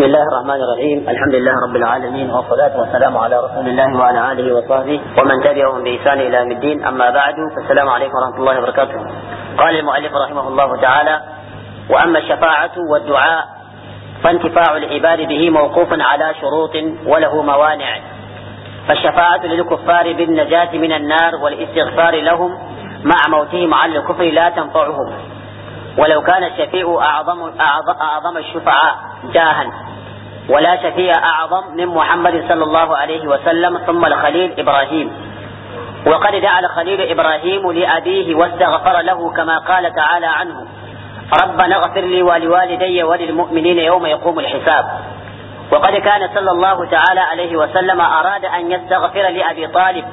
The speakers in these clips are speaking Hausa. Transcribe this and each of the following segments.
الله الرحمن الرحيم الحمد لله رب العالمين والصلاة والسلام على رسول الله وعلى آله وصحبه ومن تبعهم بإحسان إلى يوم الدين أما بعد فالسلام عليكم ورحمة الله وبركاته قال المؤلف رحمه الله تعالى وأما الشفاعة والدعاء فانتفاع العباد به موقوف على شروط وله موانع فالشفاعة للكفار بالنجاة من النار والاستغفار لهم مع موتهم على الكفر لا تنفعهم ولو كان الشفيع أعظم, أعظم, أعظم الشفعاء جاها ولا شفيع أعظم من محمد صلى الله عليه وسلم ثم الخليل إبراهيم وقد دعا الخليل إبراهيم لأبيه واستغفر له كما قال تعالى عنه ربنا اغفر لي ولوالدي وللمؤمنين يوم يقوم الحساب وقد كان صلى الله تعالى عليه وسلم أراد أن يستغفر لأبي طالب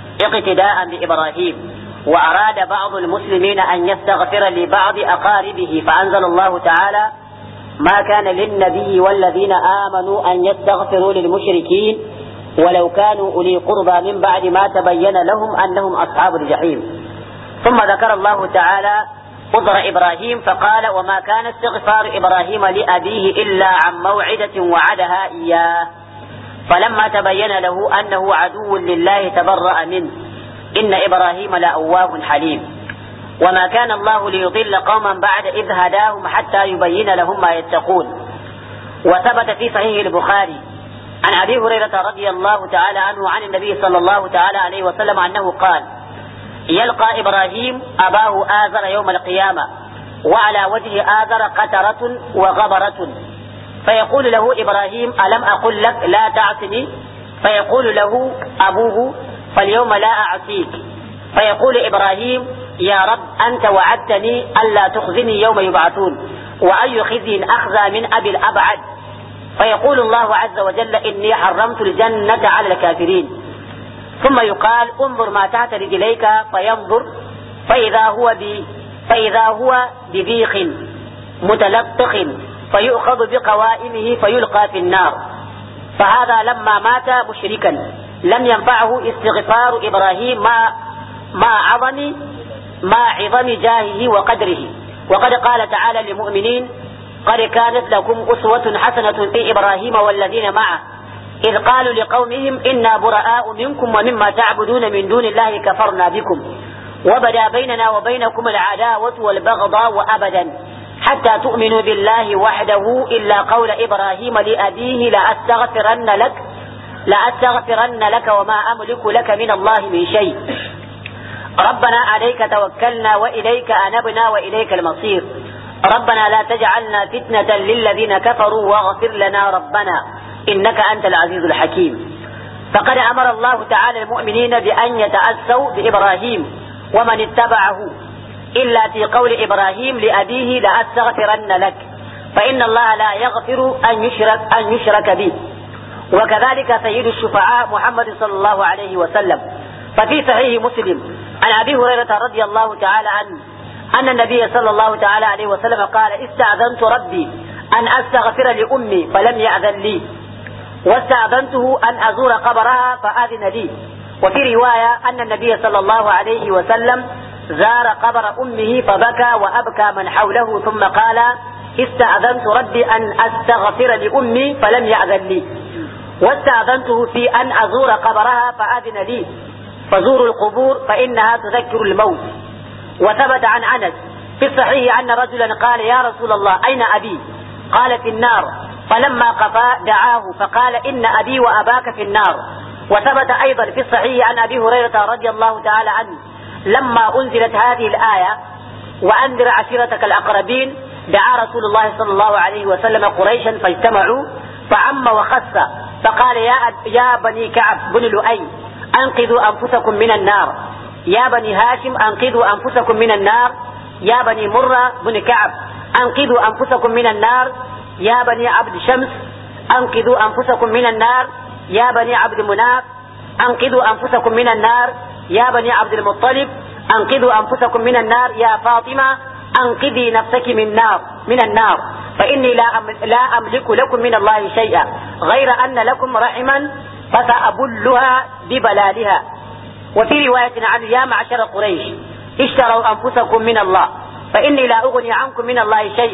اقتداء بإبراهيم وأراد بعض المسلمين أن يستغفر لبعض أقاربه فأنزل الله تعالى ما كان للنبي والذين آمنوا أن يستغفروا للمشركين ولو كانوا أولي قربى من بعد ما تبين لهم أنهم أصحاب الجحيم ثم ذكر الله تعالى قدر إبراهيم فقال وما كان استغفار إبراهيم لأبيه إلا عن موعدة وعدها إياه فلما تبين له أنه عدو لله تبرأ منه إن إبراهيم لأواه حليم وما كان الله ليضل قوما بعد إذ هداهم حتى يبين لهم ما يتقون وثبت في صحيح البخاري عن أبي هريرة رضي الله تعالى عنه عن النبي صلى الله تعالى عليه وسلم أنه قال يلقى إبراهيم أباه آزر يوم القيامة وعلى وجه آزر قترة وغبرة فيقول له إبراهيم ألم أقل لك لا تعصني فيقول له أبوه فاليوم لا أعصيك فيقول إبراهيم يا رب أنت وعدتني ألا تخزني يوم يبعثون وأي خزي أخزى من أبي الأبعد فيقول الله عز وجل إني حرمت الجنة على الكافرين ثم يقال انظر ما تحت رجليك فينظر فإذا هو ب فإذا هو ببيخ متلطخ فيؤخذ بقوائمه فيلقى في النار فهذا لما مات مشركا لم ينفعه استغفار إبراهيم مع مع عظم مع عظم جاهه وقدره وقد قال تعالى للمؤمنين قد كانت لكم أسوة حسنة في إبراهيم والذين معه إذ قالوا لقومهم إنا براء منكم ومما تعبدون من دون الله كفرنا بكم وبدا بيننا وبينكم العداوة والبغضاء وأبدا حتى تؤمنوا بالله وحده إلا قول إبراهيم لأبيه لأستغفرن لك لأستغفرن لك وما أملك لك من الله من شيء ربنا عليك توكلنا وإليك أنبنا وإليك المصير ربنا لا تجعلنا فتنة للذين كفروا واغفر لنا ربنا إنك أنت العزيز الحكيم فقد أمر الله تعالى المؤمنين بأن يتأسوا بإبراهيم ومن اتبعه إلا في قول إبراهيم لأبيه لأستغفرن لك فإن الله لا يغفر أن يشرك أن يشرك به وكذلك سيد الشفعاء محمد صلى الله عليه وسلم ففي صحيح مسلم عن أبي هريرة رضي الله تعالى عنه أن النبي صلى الله تعالى عليه وسلم قال استأذنت ربي أن أستغفر لأمي فلم يأذن لي واستأذنته أن أزور قبرها فآذن لي وفي رواية أن النبي صلى الله عليه وسلم زار قبر أمه فبكى وأبكى من حوله ثم قال استأذنت ربي أن أستغفر لأمي فلم يأذن لي واستأذنته في أن أزور قبرها فأذن لي فزوروا القبور فإنها تذكر الموت وثبت عن أنس في الصحيح أن رجلا قال يا رسول الله أين أبي قال في النار فلما قفا دعاه فقال إن أبي وأباك في النار وثبت أيضا في الصحيح عن أبي هريرة رضي الله تعالى عنه لما أنزلت هذه الآية وأنذر عشيرتك الأقربين دعا رسول الله صلى الله عليه وسلم قريشا فاجتمعوا فعم وخس فقال يا يا بني كعب بن لؤي أنقذوا أنفسكم من النار يا بني هاشم أنقذوا أنفسكم من النار يا بني مرة بن كعب أنقذوا أنفسكم من النار يا بني عبد شمس أنقذوا أنفسكم من النار يا بني عبد مناف أنقذوا أنفسكم من النار يا بني عبد المطلب أنقذوا أنفسكم من النار يا فاطمة أنقذي نفسك من نار من النار فإني لا لا أملك لكم من الله شيئا غير أن لكم رحما فسأبلها ببلالها وفي رواية عنه يا معشر قريش اشتروا أنفسكم من الله فإني لا أغني عنكم من الله شيئا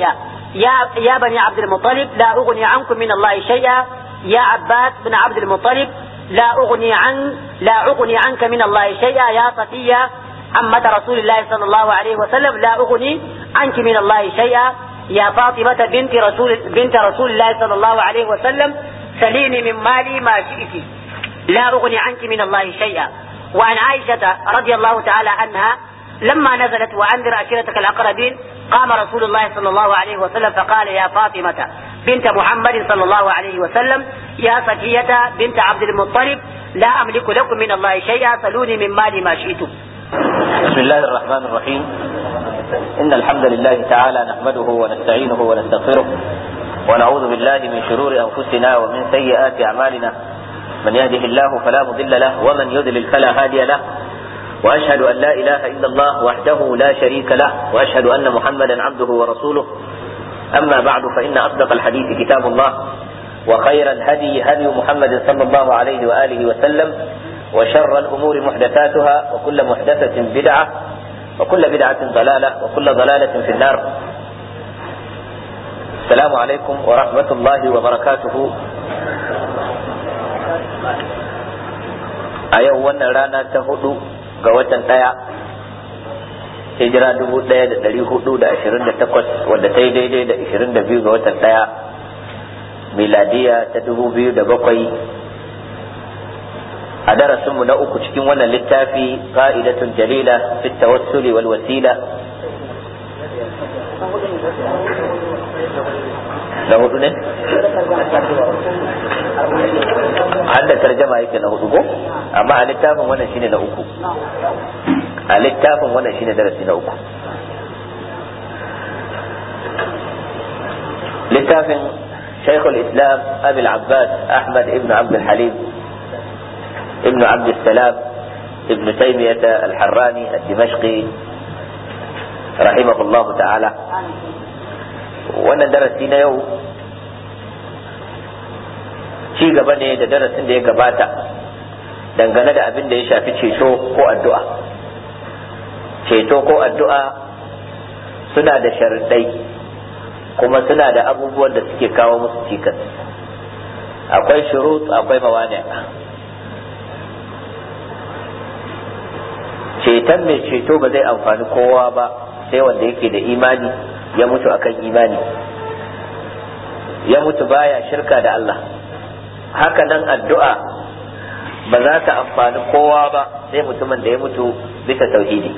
يا يا بني عبد المطلب لا أغني عنكم من الله شيئا يا عباس بن عبد المطلب لا أغني عن لا أغني عنك من الله شيئا يا صفية عمة رسول الله صلى الله عليه وسلم لا أغني عنك من الله شيئا يا فاطمة بنت رسول بنت رسول الله صلى الله عليه وسلم سليني من مالي ما شئت لا أغني عنك من الله شيئا وعن عائشة رضي الله تعالى عنها لما نزلت وأنذر عشيرتك الأقربين قام رسول الله صلى الله عليه وسلم فقال يا فاطمة بنت محمد صلى الله عليه وسلم يا صفية بنت عبد المطلب لا أملك لكم من الله شيئا سلوني من مالي ما شئتم بسم الله الرحمن الرحيم إن الحمد لله تعالى نحمده ونستعينه ونستغفره ونعوذ بالله من شرور أنفسنا ومن سيئات أعمالنا من يهده الله فلا مضل له ومن يضلل فلا هادي له وأشهد أن لا إله إلا الله وحده لا شريك له وأشهد أن محمدا عبده ورسوله أما بعد فإن أصدق الحديث كتاب الله وخير الهدي هدي محمد صلى الله عليه وآله وسلم وشر الأمور محدثاتها وكل محدثة بدعة وكل بدعة ضلالة وكل ضلالة في النار السلام عليكم ورحمة الله وبركاته a yau wannan rana ta hudu ga watan ɗaya hijira dubu ɗaya da ɗari hudu da ashirin da takwas wadda ta yi daidai da ashirin da biyu ga watan ɗaya miladiya ta dubu biyu da bakwai a darasinmu na uku cikin wannan littafi qa'idatun jalila fi tawassuli wal wasila na hudu ne har da tarjama yake na hudu ko amma a littafin wannan shine na uku a littafin wannan shine darasi na uku littafin شيخ الإسلام أبي العباس أحمد ابن عبد الحليم ابن عبد السلام ابن تيمية الحراني الدمشقي رحمه الله تعالى wannan darasi na yau ci gaba ne da darasin da ya gabata dangane da abin da ya shafi ceto ko addu'a ceto ko addu'a suna da sharuɗai kuma suna da abubuwan da suke kawo musu cikas akwai shurut akwai mawani ceton mai ceto ba zai amfani kowa ba sai wanda yake da imani ya mutu akan imani ya mutu baya shirka da Allah haka nan addu'a ba za ta amfani kowa ba sai mutumin da ya mutu bisa tauhidi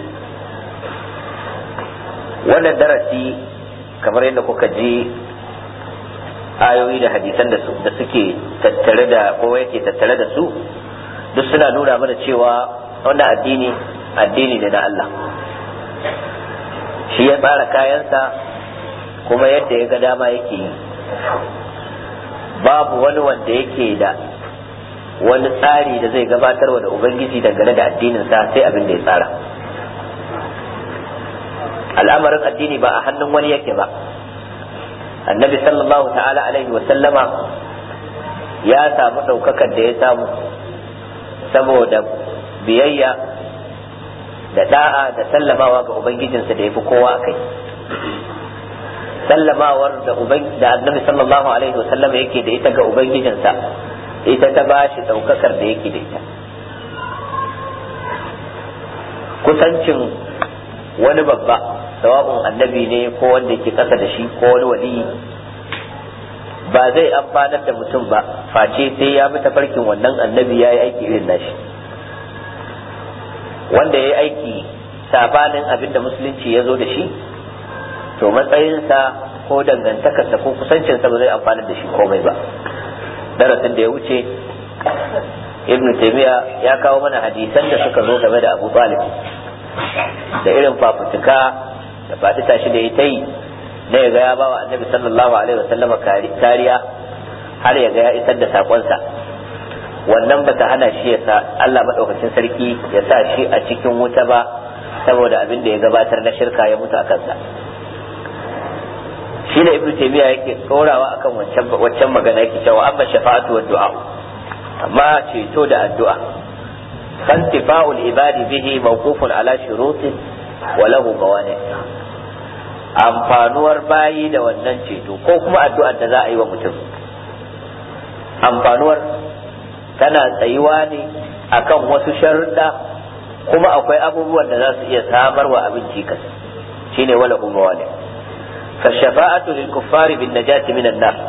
wannan darasi kamar yadda kuka ji ayoyi da hadisan da suke tattare da ko yake tattare da su duk suna nuna mana cewa wannan addini addini ne na Allah shi ya tsara kayansa kuma yadda ya ga dama yake yi babu wani wanda yake da wani tsari da zai gabatarwa da ubangiji dangane da addininsa sai abin da ya tsara al'amarin addini ba a hannun wani yake ba annabi sallallahu ta'ala alaihi wa sallama ya samu ɗaukakar da ya samu saboda biyayya da da'a da sallamawa ga ubangijinsa da ya fi kowa a kai sallamawar da da annabi sallallahu alaihi wa sallama yake da ita ga ubangijinsa ita ta ba shi ɗaukakar da yake da ita kusancin wani babba sawa'un annabi ne ko wanda yake ƙasa da shi ko wani wali ba zai amfanar da mutum ba face sai ya bi tafarkin wannan annabi ya yi aiki irin nashi wanda ya yi aiki sabanin abin da musulunci ya zo da shi to matsayinsa ko dangantakarsa ko kusancinsa ba zai amfanar da shi komai ba darasin da ya wuce ibn taymiya ya kawo mana hadisan da suka zo game da abu talib da irin fafutuka da faɗi tashi da ya ta yi na ya ga ya bawa annabi sallallahu alaihi wasallama kariya har ya ga ya isar da sakonsa wannan bata hana shi ya sa Allah madaukakin sarki ya sa shi a cikin wuta ba saboda abin da ya gabatar na shirka ya mutu a kansa shi da ibnu taymiya yake tsorawa akan wancan wancan magana yake cewa amma shafa'atu wa du'a amma ceto da addu'a فانتفاع العباد به موقوف على شروط وله موانع amfanuwar bayi da wannan ceto ko kuma addu'ar da za a yi wa mutum amfanuwar tana tsayuwa ne akan wasu sharuɗa kuma akwai abubuwan da za su iya samar wa abin cikas shine wala kuma wale fashafa'atu lil kuffari bin najati minan nar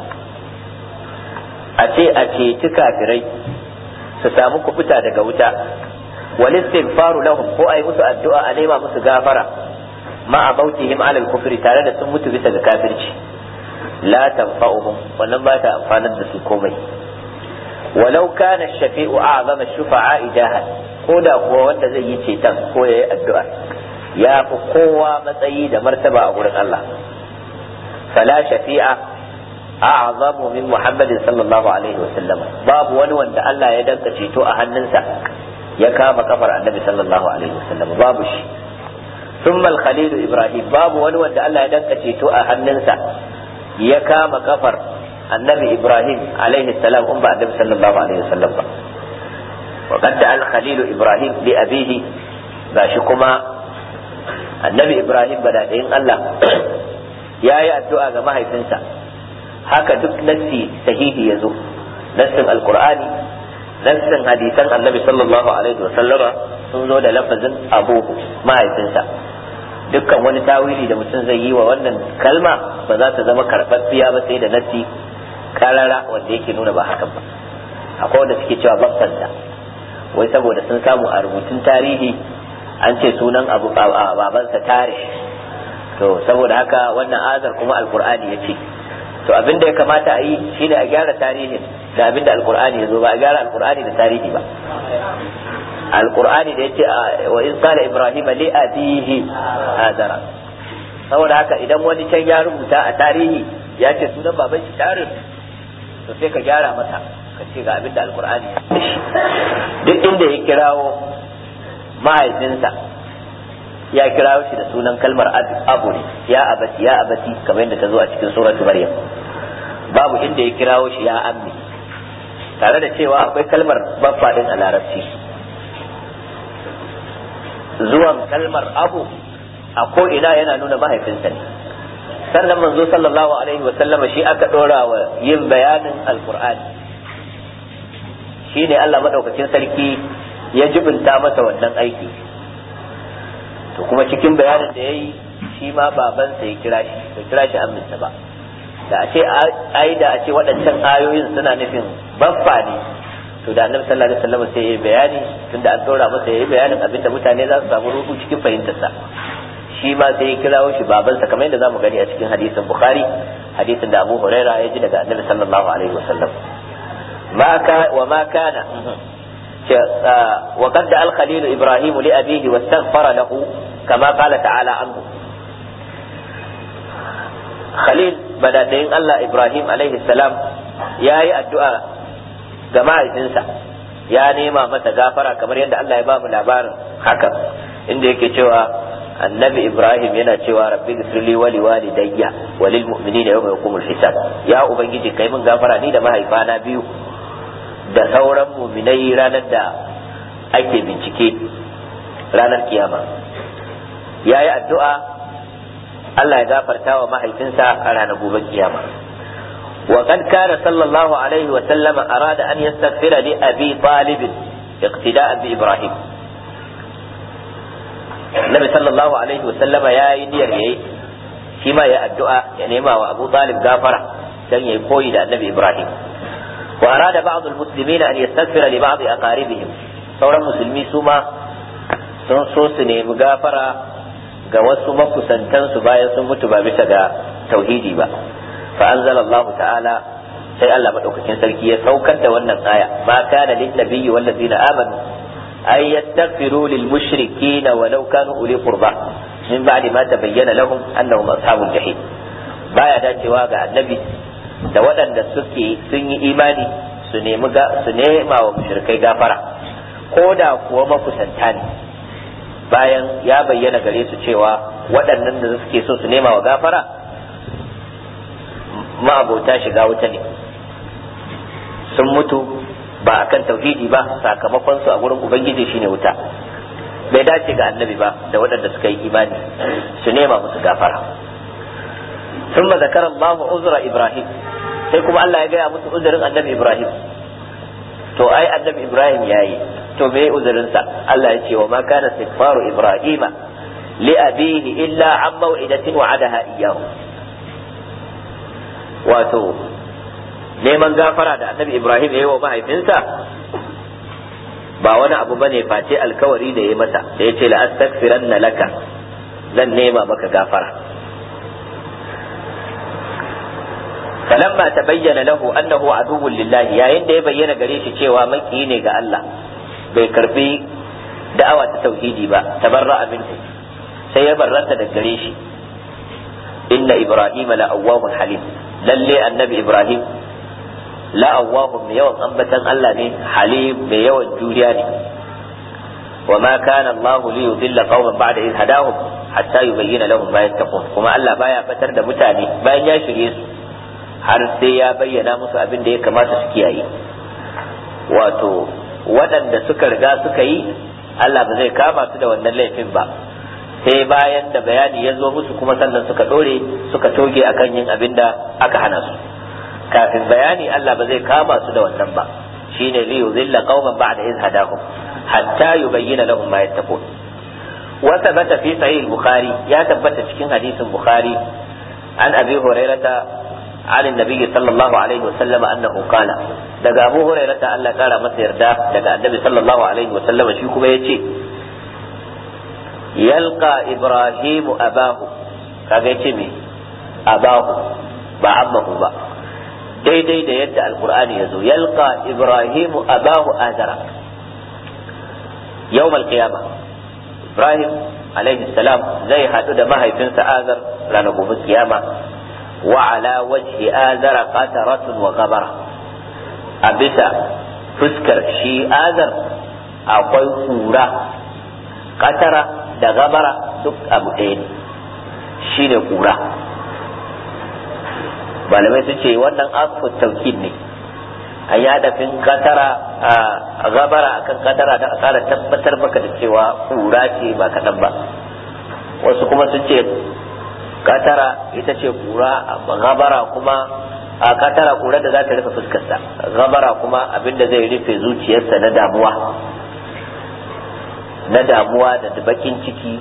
a ce a ceci kafirai su samu kubuta daga wuta wal istighfaru lahum ko ai musu addu'a a nema musu gafara ma a bautihim alal kufri tare da sun mutu bisa ga kafirci la tanfa'uhum wannan ba ta amfanar da su komai walau kana shafi'u a'zama shufa'a ijahan ko da kuwa wanda zai yi ceton ko yayi addu'a ya fi kowa matsayi da martaba a gurin Allah fala shafi'a a'zamu min Muhammadin sallallahu alaihi wasallam babu wani wanda Allah ya danka ceto a hannunsa ya kama kafar annabi sallallahu alaihi wasallam babu shi ثم الخليل إبراهيم باب ونوى الله يدنك تيتو أهننسا يكام كفر النبي إبراهيم عليه السلام أم النبي صلى الله عليه وسلم وقد دعا الخليل إبراهيم لأبيه باشكما النبي إبراهيم بدأ إن الله يا يا الدعاء ما هي تنسى haka duk nassi sahihi ya zo nassin alkur'ani nassin hadisan annabi sallallahu alaihi wasallama sun zo da lafazin abuhu mahaifinsa dukkan wani tawili da mutum zai yi wa wannan kalma ba za ta zama karɓaɓɓiya ba sai da nassi karara wanda yake nuna ba hakan ba akwai wanda suke cewa babbansa wai saboda sun samu a rubutun tarihi an ce sunan abu babansa tare to saboda haka wannan azar kuma alkur'ani ya ce to abin da ya kamata a yi shine a gyara tarihin da abin da alkur'ani ya zo ba a gyara alkur'ani da tarihi ba alkur'ani da yace wa in qala ibrahim li abihi azara saboda haka idan wani can ya rubuta a tarihi ya ce sunan baban shi tarin to sai ka gyara masa ka ce ga abin da alkur'ani ya duk inda ya kirawo mahaifinsa ya kirawo shi da sunan kalmar abu ne ya abati ya abati kamar yadda ta zo a cikin suratu maryam babu inda ya kirawo shi ya ammi tare da cewa akwai kalmar baffa din a larabci zuwan kalmar abu a ko ina yana nuna mahaifinsa ne sannan manzo sallallahu alaihi wa sallama shi aka dora wa yin bayanin alqur'ani shine Allah madaukakin sarki ya jibinta masa wannan aiki to kuma cikin bayanin da yayi shi ma babansa ya kira shi bai kira shi aminsa ba da a ce ai da a ce waɗancan ayoyin suna nufin baffa ne to da annabi sallallahu alaihi wasallam sai ya bayani tunda an dora masa yayi bayanin abinda mutane za su samu rubu cikin fahimtarsa shi ma sai ya kirawo shi babansa kamar yadda zamu gani a cikin hadisin bukhari hadisin da abu huraira ya ji daga annabi sallallahu alaihi wasallam ma ka wa ma kana وقد دعا الخليل ابراهيم لابيه واستغفر له كما قال تعالى عنه خليل بدا دين الله ابراهيم عليه السلام يا الدعاء ga mahaifinsa ya nema masa gafara kamar yadda Allah ya ba mu labarin haka inda yake cewa annabi Ibrahim yana cewa rabbi ghfirli wa liwalidayya wa lil mu'minina yawma yaqumul hisab ya ubangiji kai min gafara ni da mahaifana biyu da sauran mu'minai ranar da ake bincike ranar kiyama yayi addu'a Allah ya gafarta wa mahaifinsa a ranar gobe kiyama وقد كان صلى الله عليه وسلم أراد أن يستغفر لأبي طالب اقتداء بإبراهيم النبي صلى الله عليه وسلم يا يدير يي فيما يا الدعاء يعني ما وأبو طالب غافرة كان يقوي النبي إبراهيم وأراد بعض المسلمين أن يستغفر لبعض أقاربهم sauran musulmi su ma sun so su nemi gafara ga wasu makusantansu bayan sun mutu ba bisa ga tauhidi ba فأنزل الله تعالى sai Allah madaukakin sarki ya saukar da wannan aya ma kana lin nabiyyi wal ladina amanu ay yastaghfiru lil mushrikeen walau kanu uli qurba min ba'di ma tabayyana lahum annahum ashabul jahim baya dacewa ga annabi da waɗanda suke sun yi imani su nemi su nema wa mushrikai gafara ko da kuwa makusanta ne bayan ya bayyana gare su cewa waɗannan da suke so su nema wa gafara ma'abota shiga wuta ne sun mutu ba a kan tauhidi ba sakamakon su a gurin ubangiji shine wuta bai dace ga annabi ba da waɗanda suka yi imani su nema musu gafara ثم ذكر الله عذر إبراهيم sai kuma Allah ya gaya musu uzurin annabi Ibrahim to ai annabi Ibrahim yayi to me uzurinsa Allah ya ce wa ma kana istighfaru Ibrahima li abihi illa an maw'idatin wa'adaha iyyahu wato neman gafara da annabi Ibrahim yayi wa mahaifinsa ba wani abu bane face alkawari da ya masa da ya ce la astaghfiranna laka zan nema maka gafara فلما تبين له انه عدو لله yayin da ya bayyana gare shi cewa maki ne ga Allah bai karbi da'awa ta tauhidi ba tabarra'a minhu sai ya barranta da gare shi inna ibrahima la awwahun halim lalle annabi ibrahim la awwahun mai yawan ambatan Allah ne halim mai yawan juriya ne wa ma kana Allah li yudilla qauman ba'da idh hadahum hatta yubayyana lahum ma yattaqun kuma Allah baya batar da mutane bayan ya shirye su har sai ya bayyana musu abin da ya kamata su kiyaye wato waɗanda suka riga suka yi Allah ba zai kama su da wannan laifin ba sai bayan da bayani ya zo musu kuma sannan suka ɗore suka toge akan yin abin da aka hana su kafin bayani Allah ba zai kama su da wannan ba shine li yuzilla qauman ba'da iz hadahum hatta yubayyana lahum ma yattaqun wa thabata fi sahih bukhari ya tabbata cikin hadisin bukhari an abi hurairata عن النبي صلى الله عليه وسلم أنه قال دقى أبو هريرة ألا قال مسير دا دقى النبي صلى الله عليه وسلم شيكو بيتي يلقى إبراهيم أباه كاغيتي مي أباه بعمه با daidai da yadda alkur'ani ya zo yalqa ibrahimu abahu azara yawm alqiyama ibrahim alaihi salam zai hadu da mahaifinsa azar ranar gobe kiyama وعلى وجه آذر قترة وغبرة أبسا فسكر شي آذر أقوي كورة قترة da gabara duk abu ɗaya ne shi ne ƙura malamai su ce wannan asfut taukid ne an yi hadafin katara a gabara akan katara da a ƙara tabbatar maka da cewa ƙura ce ba kaɗan ba wasu kuma sun ce katara ita ce kura gabara kuma a katara kura da za ta rufe fuskarsa gabara kuma abinda zai rufe zuciyarsa na damuwa na damuwa da bakin ciki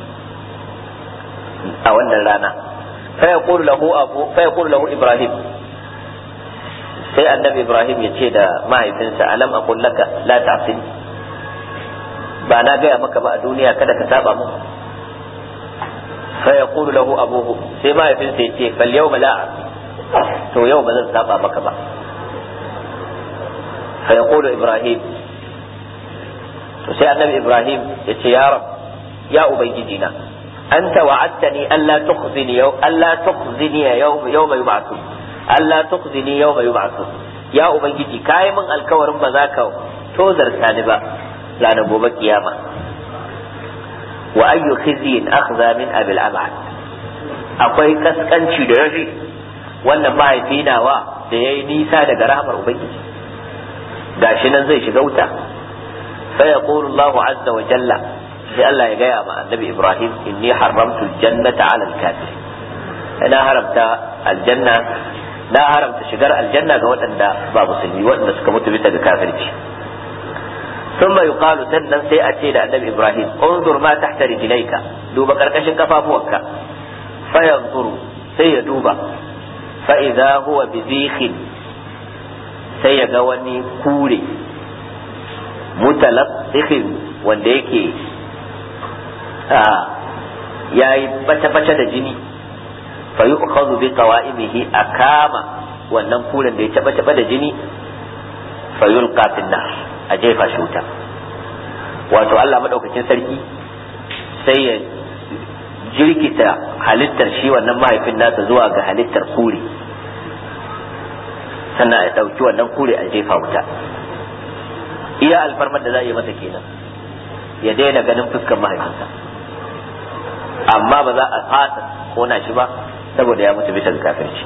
a wannan rana fa yaqulu lahu abu fa yaqulu lahu ibrahim sai annabi ibrahim ya ce da mahaifinsa alam aqul laka la ta'sini ba na gaya maka ba a duniya kada ka saba mu فيقول له أبوه سيما يفين سيتي فاليوم لا تو يوم زن سابا مكبا فيقول إبراهيم سي النبي إبراهيم يتي يا رب يا أبيدنا أنت وعدتني ألا تخزني يوم ألا تخزني يوم يوم يبعثون ألا تخزني يوم يبعثون يا أبيدي كايما الكور مذاك توزر سانبا لا نبوب قيامة وأي خزي أخذ من أبي الأبعد akwai kaskanci da yafi wannan mahaifi nawa da ya yi nisa daga rahamar ubangiji gashi nan zai shiga wuta fa yaqulu Allah azza wa jalla sai Allah ya gaya ma annabi Ibrahim inni haramtu aljannata ala alkafir ina haramta aljanna na haramta shigar aljanna ga waɗanda ba musulmi waɗanda suka mutu bisa ga kafirci ثم يقال سنن سي أتي النبي إبراهيم انظر ما تحت رجليك دوب كركشن كفافوك فينظر سي دوب فإذا هو بذيخ سي غواني كوري متلطخ wanda yake ya yi bace-bace da jini fa yi bi qawa'imihi a kama wannan kuren da ya taɓa da jini fa yulqa fin nar a jefa shi wuta wato Allah maɗaukakin sarki sai ya jirkita halittar shi wannan mahaifin nasa zuwa ga halittar kure sannan a ɗauki wannan kure a jefa wuta iya alfarmar da za a yi masa kenan ya daina ganin fuskar mahaifinsa amma ba za a fasa kona shi ba saboda ya mutu bisa ga kafirci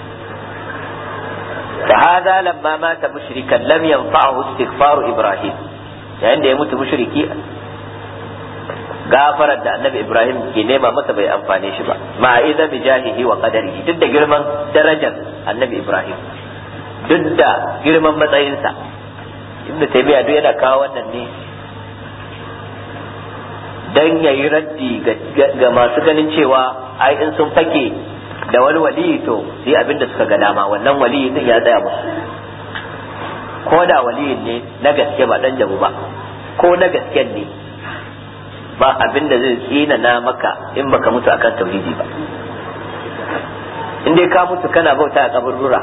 فهذا لما مات مشركا لم ينفعه استغفار ابراهيم yayin da ya mutu mushriki gafarar da annabi ibrahim ke nema masa bai amfane shi ba ma idza bi jahihi wa qadarihi duk da girman darajar annabi ibrahim duk da girman matsayinsa ibnu taymiya duk yana kawo wannan ne dan yayi raddi ga masu ganin cewa ai in sun fake da wani waliyi to su yi abin da suka ga dama wannan waliyi din ya tsaya musu ko da waliyin ne na gaske ba dan jabu ba ko na gasken ne ba abin da zai tsina na maka in baka mutu akan tauhidi ba in dai ka mutu kana bauta a kaburbura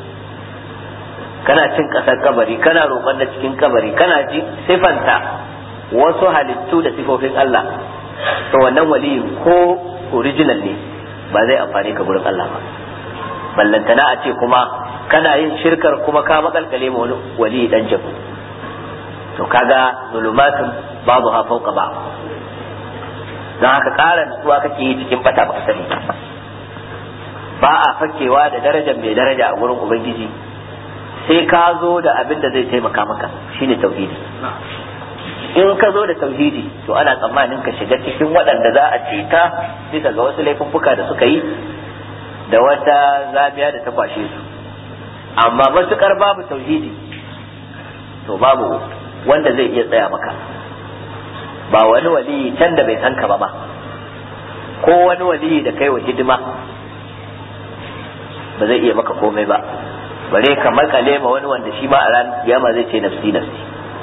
kana cin kasar kabari kana roƙon na cikin kabari kana ji sifanta wasu halittu da sifofin Allah to wannan waliyin ko original ne ba zai amfani ka gurin Allah ba ballantana a ce kuma kana yin shirkar kuma ka makalkale ma wani wali dan jabu to kaga zulumatun babu ha fauka ba don haka ƙara nutsuwa kake yi cikin bata baka sani ba a fakewa da darajar mai daraja a gurin ubangiji sai ka zo da abin da zai taimaka maka shine tauhidi in ka zo da tauhidi to ana tsammanin ka shiga cikin waɗanda za a ceta bisa ga wasu laifuffuka da suka yi da wata zabiya da ta kwashe su amma matukar babu tauhidi to babu wanda zai iya tsaya maka ba wani waliyi can da bai san ka ba ma ko wani waliyi da kai wa hidima ba zai iya maka komai ba bare ka makale ma wani wanda shi ma a ran kiyama zai ce nafsi nafsi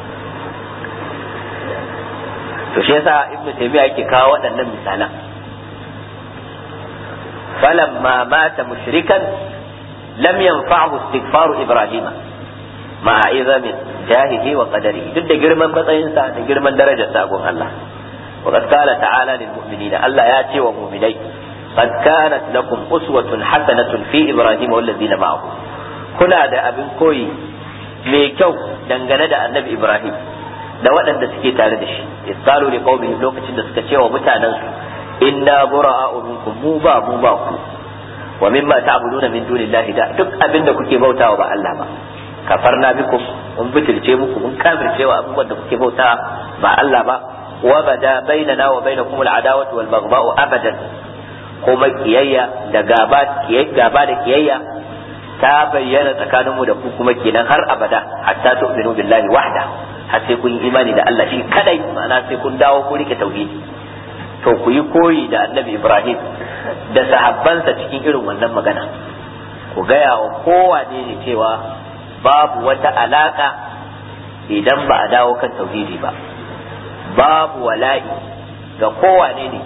to shi yasa ibnu taymiya yake kawo waɗannan misalan falamma mata mushrikan lam yanfa'hu istighfaru ibrahima ma'a izamin jahihi wa qadarihi duk da girman matsayinsa da girman darajar sa gun Allah wa qad qala ta'ala lil mu'minina Allah ya ce wa mu'minai qad kanat lakum uswatun hasanatun fi ibrahima wal ladina ma'ahu kuna da abin koyi mai kyau dangane da annabi ibrahim da waɗanda suke tare da shi isqalu li qaumihim lokacin da suka ce wa mutanen su inna bura'a'u minkum mu ba mu ba ku wa mimma ta'buduna min dunillahi da duk abin da kuke bautawa ba Allah ba kafarna bikum mun bitilce muku mun kafirce wa abubuwan da kuke bauta ba Allah ba wa bada bainana wa bainakum al'adawatu wal baghdha'u abadan kuma kiyayya da gaba gaba da kiyayya ta bayyana tsakaninmu da ku kuma kenan har abada hatta tu'minu billahi wahda har sai kun yi imani da Allah shi kadai ma'ana sai kun dawo ku rike tauhidi to ku yi koyi da annabi Ibrahim da sahabbansa cikin irin wannan magana ku gaya wa kowane ne cewa babu wata alaka idan ba a dawo kan tauhidi ba babu wala'i ga kowane ne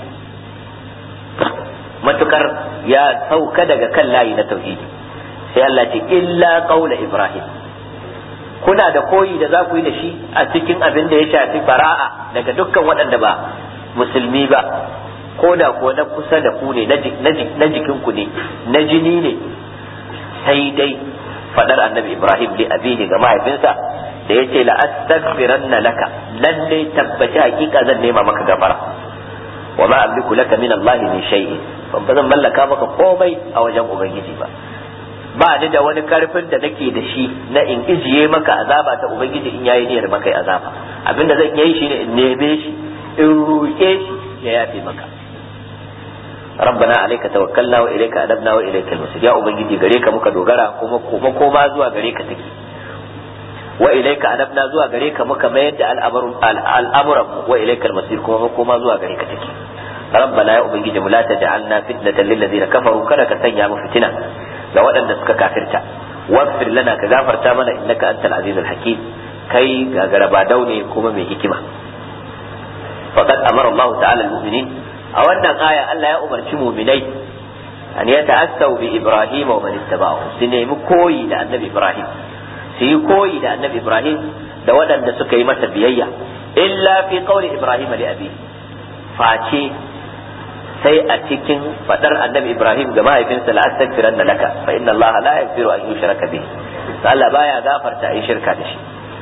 matukar ya sauka daga kan layi na tauhidi sai Allah ce illa qaula Ibrahim kuna da koyi da za ku yi da shi a cikin abin da ya shafi bara'a daga dukkan waɗanda ba musulmi ba ko da ko na kusa da ku ne na jikinku ne na jini ne sai dai fadar annabi ibrahim li abihi ga mahaifinsa da yace la astaghfiranna laka lalle tabbaci hakika zan nema maka gafara wa ma amliku laka min allah min shay'in ban zan mallaka maka komai a wajen ubangiji ba ba ni da wani karfin da nake da shi na in ijiye maka azaba ta ubangiji in yayi niyyar maka azaba abinda zan yi shine in neme shi in roƙe shi ya yafe maka rabbana alayka tawakkalna wa ilayka adabna wa ilayka al-masir ya ubangiji gare ka muka dogara kuma kuma koma zuwa gare ka take wa ilayka adabna zuwa gare ka muka mayar da al'amuran wa ilayka al-masir kuma koma zuwa gare ka take rabbana ya ubangiji mu la taj'alna fitnatan lil ladina kafaru kada ka sanya mu fitina ga waɗanda suka kafirta waghfir lana ka gafarta mana innaka antal azizul hakim kai gagaraba daune kuma mai hikima faqad amara Allah ta'ala al-mu'minin a wannan aya Allah ya umarci mu'minai an ya ta'assau bi Ibrahim wa man ittaba'ahu su nemi koyi da Annabi Ibrahim su yi koyi da Annabi Ibrahim da waɗanda suka yi masa biyayya illa fi qawli Ibrahim li abi face sai a cikin fadar Annabi Ibrahim ga mahaifinsa la astaghfiranna laka fa inna Allah la yaghfiru an yushraka bihi Allah baya gafarta ai shirka da shi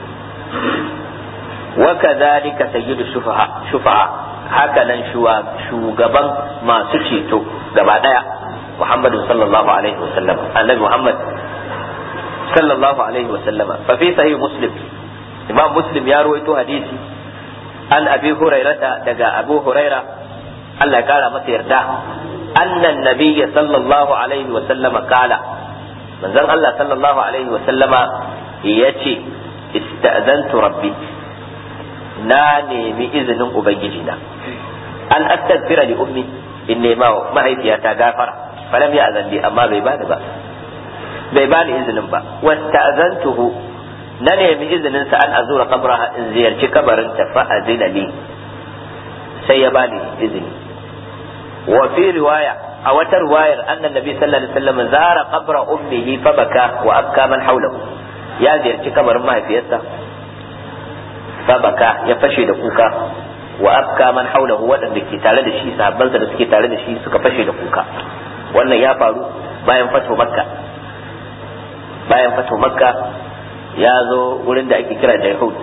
وكذلك سيد الشفعاء شفعاء هكذا shugaban masu ceto gaba daya محمد صلى الله عليه وسلم النبي محمد صلى الله عليه وسلم ففي صحيح مسلم امام مسلم يا رويته حديثي an abi hurairata daga abu huraira Allah ya kara masa yarda annan nabiyya sallallahu alaihi wa sallama kala manzon Allah sallallahu alaihi wa sallama yace ista'zantu rabbi na nemi izinin ubangiji na an astaghfira li ummi in nema mahaifiyata gafara falam ya azan amma bai bani ba bai bani izinin ba wasta'zantuhu na nemi izinin sa an azura qabraha in ziyarci kabarin ta fa azina li sai ya bani izini wa fi riwaya a wata riwayar annan nabi sallallahu alaihi wasallam zara qabra ummihi fa baka wa abka man hawlahu ya ziyarci kabarin mahaifiyarsa fa baka ya fashe da kuka wa abka man hawlahu waɗanda ke tare da shi sahabbansa da suke tare da shi suka fashe da kuka wannan ya faru bayan fato makka bayan fato makka ya zo wurin da ake kira Jaihud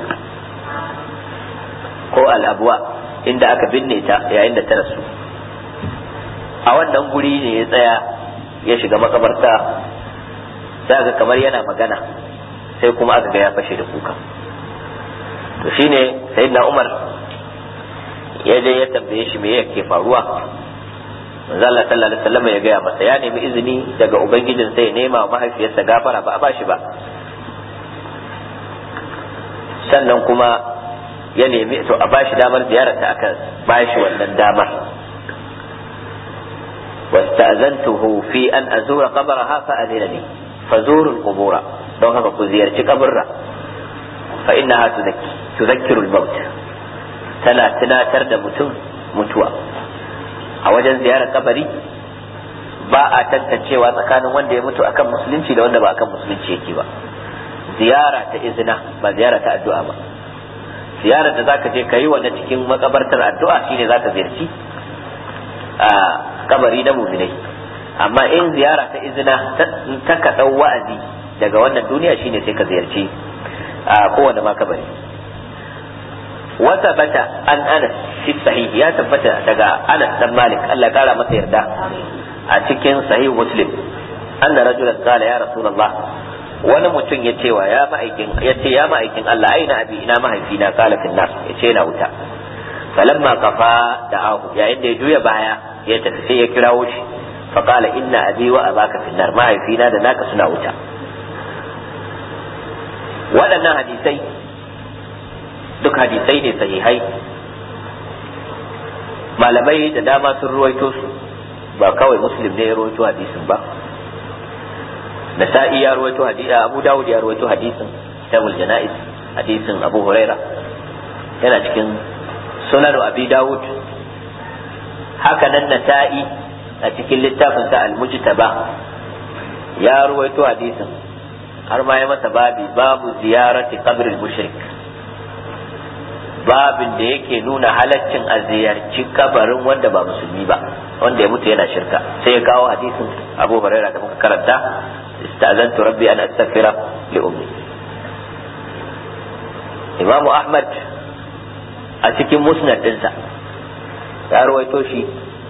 ko al'abuwa inda aka binne ta yayin da ta rasu a wannan guri ne ya tsaya ya shiga makabarta sai ga kamar yana magana sai kuma aka ga ya fashe da kuka to shine sayyidina Umar ya je ya tambaye shi me yake faruwa manzo Allah sallallahu alaihi wasallam ya gaya masa ya nemi izini daga ubangijin sai ya nema wa mahaifiyarsa gafara ba a bashi ba sannan kuma ya nemi to a bashi damar ziyararta aka bashi wannan damar واستأذنته في أن أزور قبرها فأذن لي فزوروا القبور don haka ku ziyarci kaburra fa innaha tudhakkiru al-maut tana tunatar da mutum mutuwa a wajen ziyarar kabari ba a tantancewa tsakanin wanda ya mutu akan musulunci da wanda ba akan musulunci yake ba ziyara ta izina ba ziyara ta addu'a ba ziyarar da zaka je kayi wannan cikin makabartar addu'a shine zaka ziyarci a kabari na muminai amma in ziyara ta izina ta ka dau wa'azi daga wannan duniya shine sai ka ziyarci a kowane ma kabari wata bata an anas fi sahih ya tabbata daga anas dan malik Allah kara masa yarda a cikin sahih muslim anna rajulan qala ya rasulullah wani mutum ya ce wa ya ma'aikin ya ce ya ma'aikin Allah aina abi ina mahaifina qala fil nar ya ce na wuta falamma kafa da'ahu yayin da ya juya baya ya tafi sai ya kirawo shi fa qala inna abi wa abaka fil nar mahaifina da naka suna wuta waɗannan hadisai duk hadisai ne sahihai malamai da dama sun ruwaito su ba kawai muslim ne ya ruwaito hadisin ba nasa'i ya ruwaito hadisi abu dawud ya ruwaito hadisin kitabul janaiz hadisin abu huraira yana cikin sunan abi dawud haka nan nasa'i a cikin littafin sa al-mujtaba ya ruwaito hadisin har ma ya masa babi babu ziyarati qabril mushrik babin da yake nuna halaccin a ziyarci kabarin wanda ba musulmi ba wanda ya mutu yana shirka sai ya kawo hadisin abu hurairah da muka karanta istazantu rabbi an astaghfira li ummi imam ahmad a cikin musnad dinsa ya rawaito shi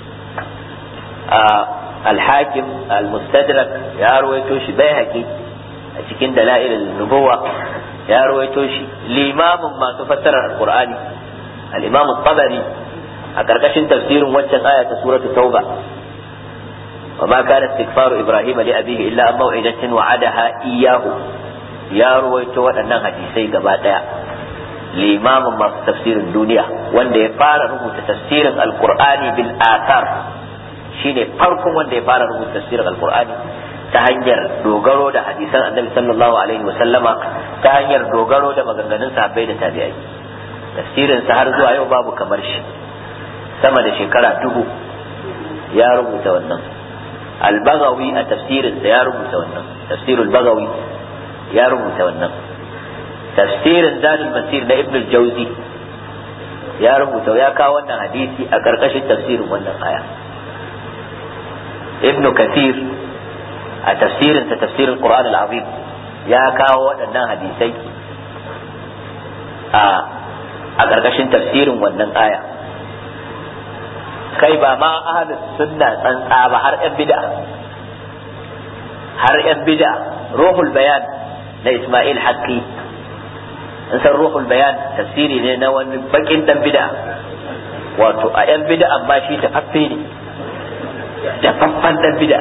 a al-hakim al-mustadrak ya rawaito shi bai haƙi a cikin dala'il nubuwa ya rawaito shi limamin masu fassarar alqur'ani al-imam tabari a karkashin tafsirin waccan aya ta suratu tauba wa ma kana istighfaru ibrahim li abihi illa an maw'idatin wa'adaha iyyahu ya rawaito waɗannan hadisai gaba daya limamin masu tafsirin duniya wanda ya fara rubuta tafsirin alqur'ani bil athar shine farkon wanda ya fara rubuta tafsirin alqur'ani ta hanyar dogaro da hadisan annabi sallallahu alaihi wa sallama ta hanyar dogaro da maganganun sahabbai da tabi'ai tafsirin sa har zuwa yau babu kamar shi sama da shekara dubu ya rubuta wannan al-bagawi a tafsirin sa ya rubuta wannan tafsirul bagawi ya rubuta wannan tafsirin zadul masir na ibn al-jawzi ya rubuta ya kawo wannan hadisi a karkashin tafsirin wannan aya ibn kathir a tafsirinsa tafsirin Qur'an al-Azim ya kawo waɗannan hadisai a a ƙarƙashin tafsirin wannan aya kai ba ma ahlus sunna tsantsa ba har yan bid'a har yan bid'a ruhul bayan na Ismail Haqqi in san ruhul bayan tafsiri ne na wani bakin dan bid'a wato a yan bid'a amma shi tafaffe ne tafaffan dan bid'a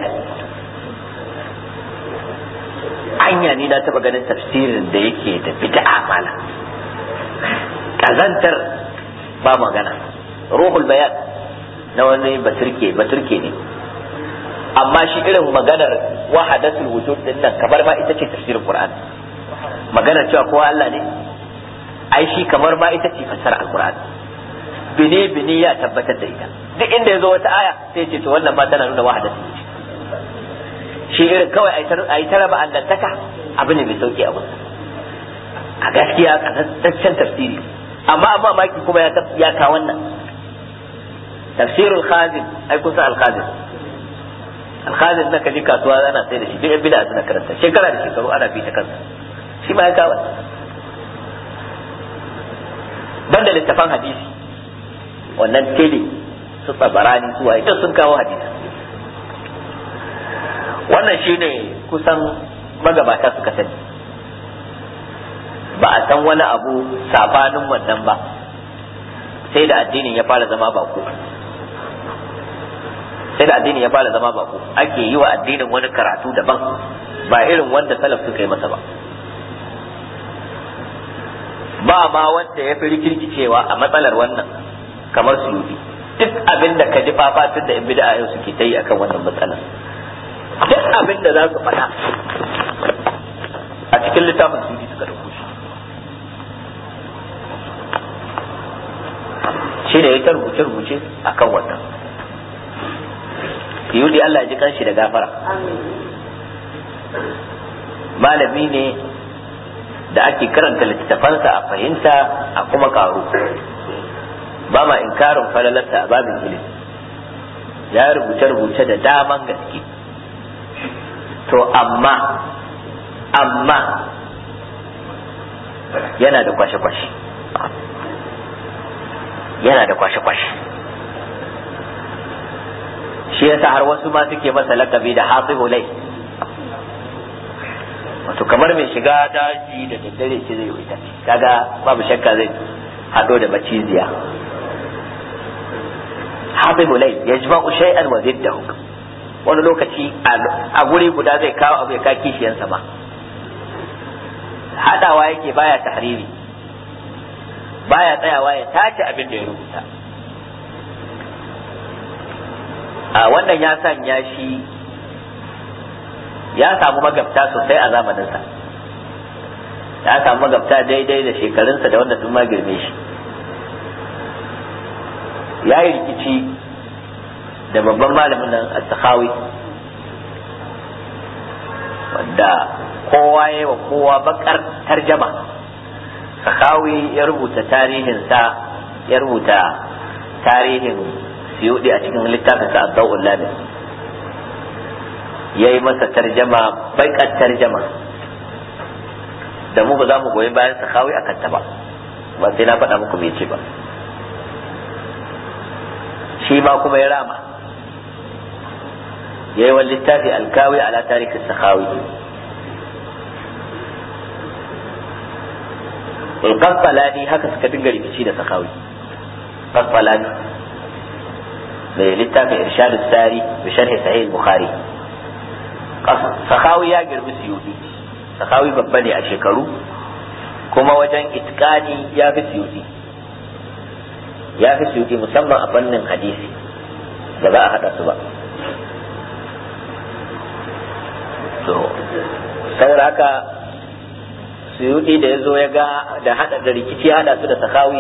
anya ni na taba ganin tafsirin da yake da bid'a mala kazantar ba magana ruhul bayan na wani baturke baturke ne amma shi irin maganar wahadatul wujud din nan kamar ma ita ce tafsirin qur'ani maganar cewa kowa Allah ne ai shi kamar ma ita ce fassara alqur'ani bine bine ya tabbatar da ita duk inda ya zo wata aya sai ce to wannan ma tana nuna wahadatul wujud shi irin kawai a yi ta raba allantaka abu ne mai sauki a musu a gaskiya kasassancen tafsiri amma amma maki kuma ya ka wannan tafsirul khazin ai kusa al-khazin al-khazin na kaji kasuwa ana sai da shi duk yan bid'a suna karanta shekara da shekaru ana bi ta kansa shi ma ya ka wannan banda littafan hadisi wannan tele su tsabarani su waye sun kawo hadisi wannan shine kusan magabata suka sani ba a san wani abu sabanin wannan ba sai da addinin ya fara zama bako sai da addinin ya fara zama bako ake yi wa addinin wani karatu daban ba irin wanda salaf suka yi masa ba ba ma wanda ya fi rikirkicewa a matsalar wannan kamar su duk abin da ka ji fafatun da in bid'a yau suke ta yi akan wannan matsalar duk abin da za su faɗa a cikin littafin su suka dauko shi shi ne ya ta rubuce rubuce a kan wannan yudi Allah ji kanshi da gafara malami ne da ake karanta littattafansa a fahimta a kuma karu ba ma inkarin falalarsa a babin ilimi ya rubuce-rubuce da daman gaske to amma amma yana da kwashe-kwashe yana da kwashe-kwashe shi yasa har wasu ma suke masa lakabi da hafizu lai wato kamar mai shiga daji da daddare ce zai wuta kaga babu shakka zai hado da maciziya hafizu lai ya ji ba'u shay'an wa ziddahu wani lokaci a guri guda zai kawo abu ya ka kishiyansa ma hadawa yake baya tahriri baya tsayawa ya tace abin da ya rubuta a wannan ya sanya shi ya samu magabta sosai a zamaninsa ya samu magabta daidai da shekarunsa da wanda sun ma girme shi ya yi rikici da babban malamin nan al-sakhawi wanda kowa ya wa kowa bakar tarjama sakhawi ya rubuta tarihinsa ya rubuta tarihin siyudi a cikin littafin sa ad-dawul labis yayi masa tarjama bakar tarjama da mu ba za mu goyi bayan sakhawi akan ta ba ba sai na faɗa muku me ce ba shi ma kuma ya rama yayi wani littafi alkawi ala tarihin sakhawi القسطلاني haka suka dinga rikici da sakawi qastalani mai littafin irshad sari bi sharh sahih bukhari sakawi ya girbi suyudi sakawi babba ne a shekaru kuma wajen itkani ya fi suyudi ya fi suyudi musamman a fannin hadisi da za a hada su ba to saboda haka suyudi da ya zo ya ga da hada da rikici hada su da sakawi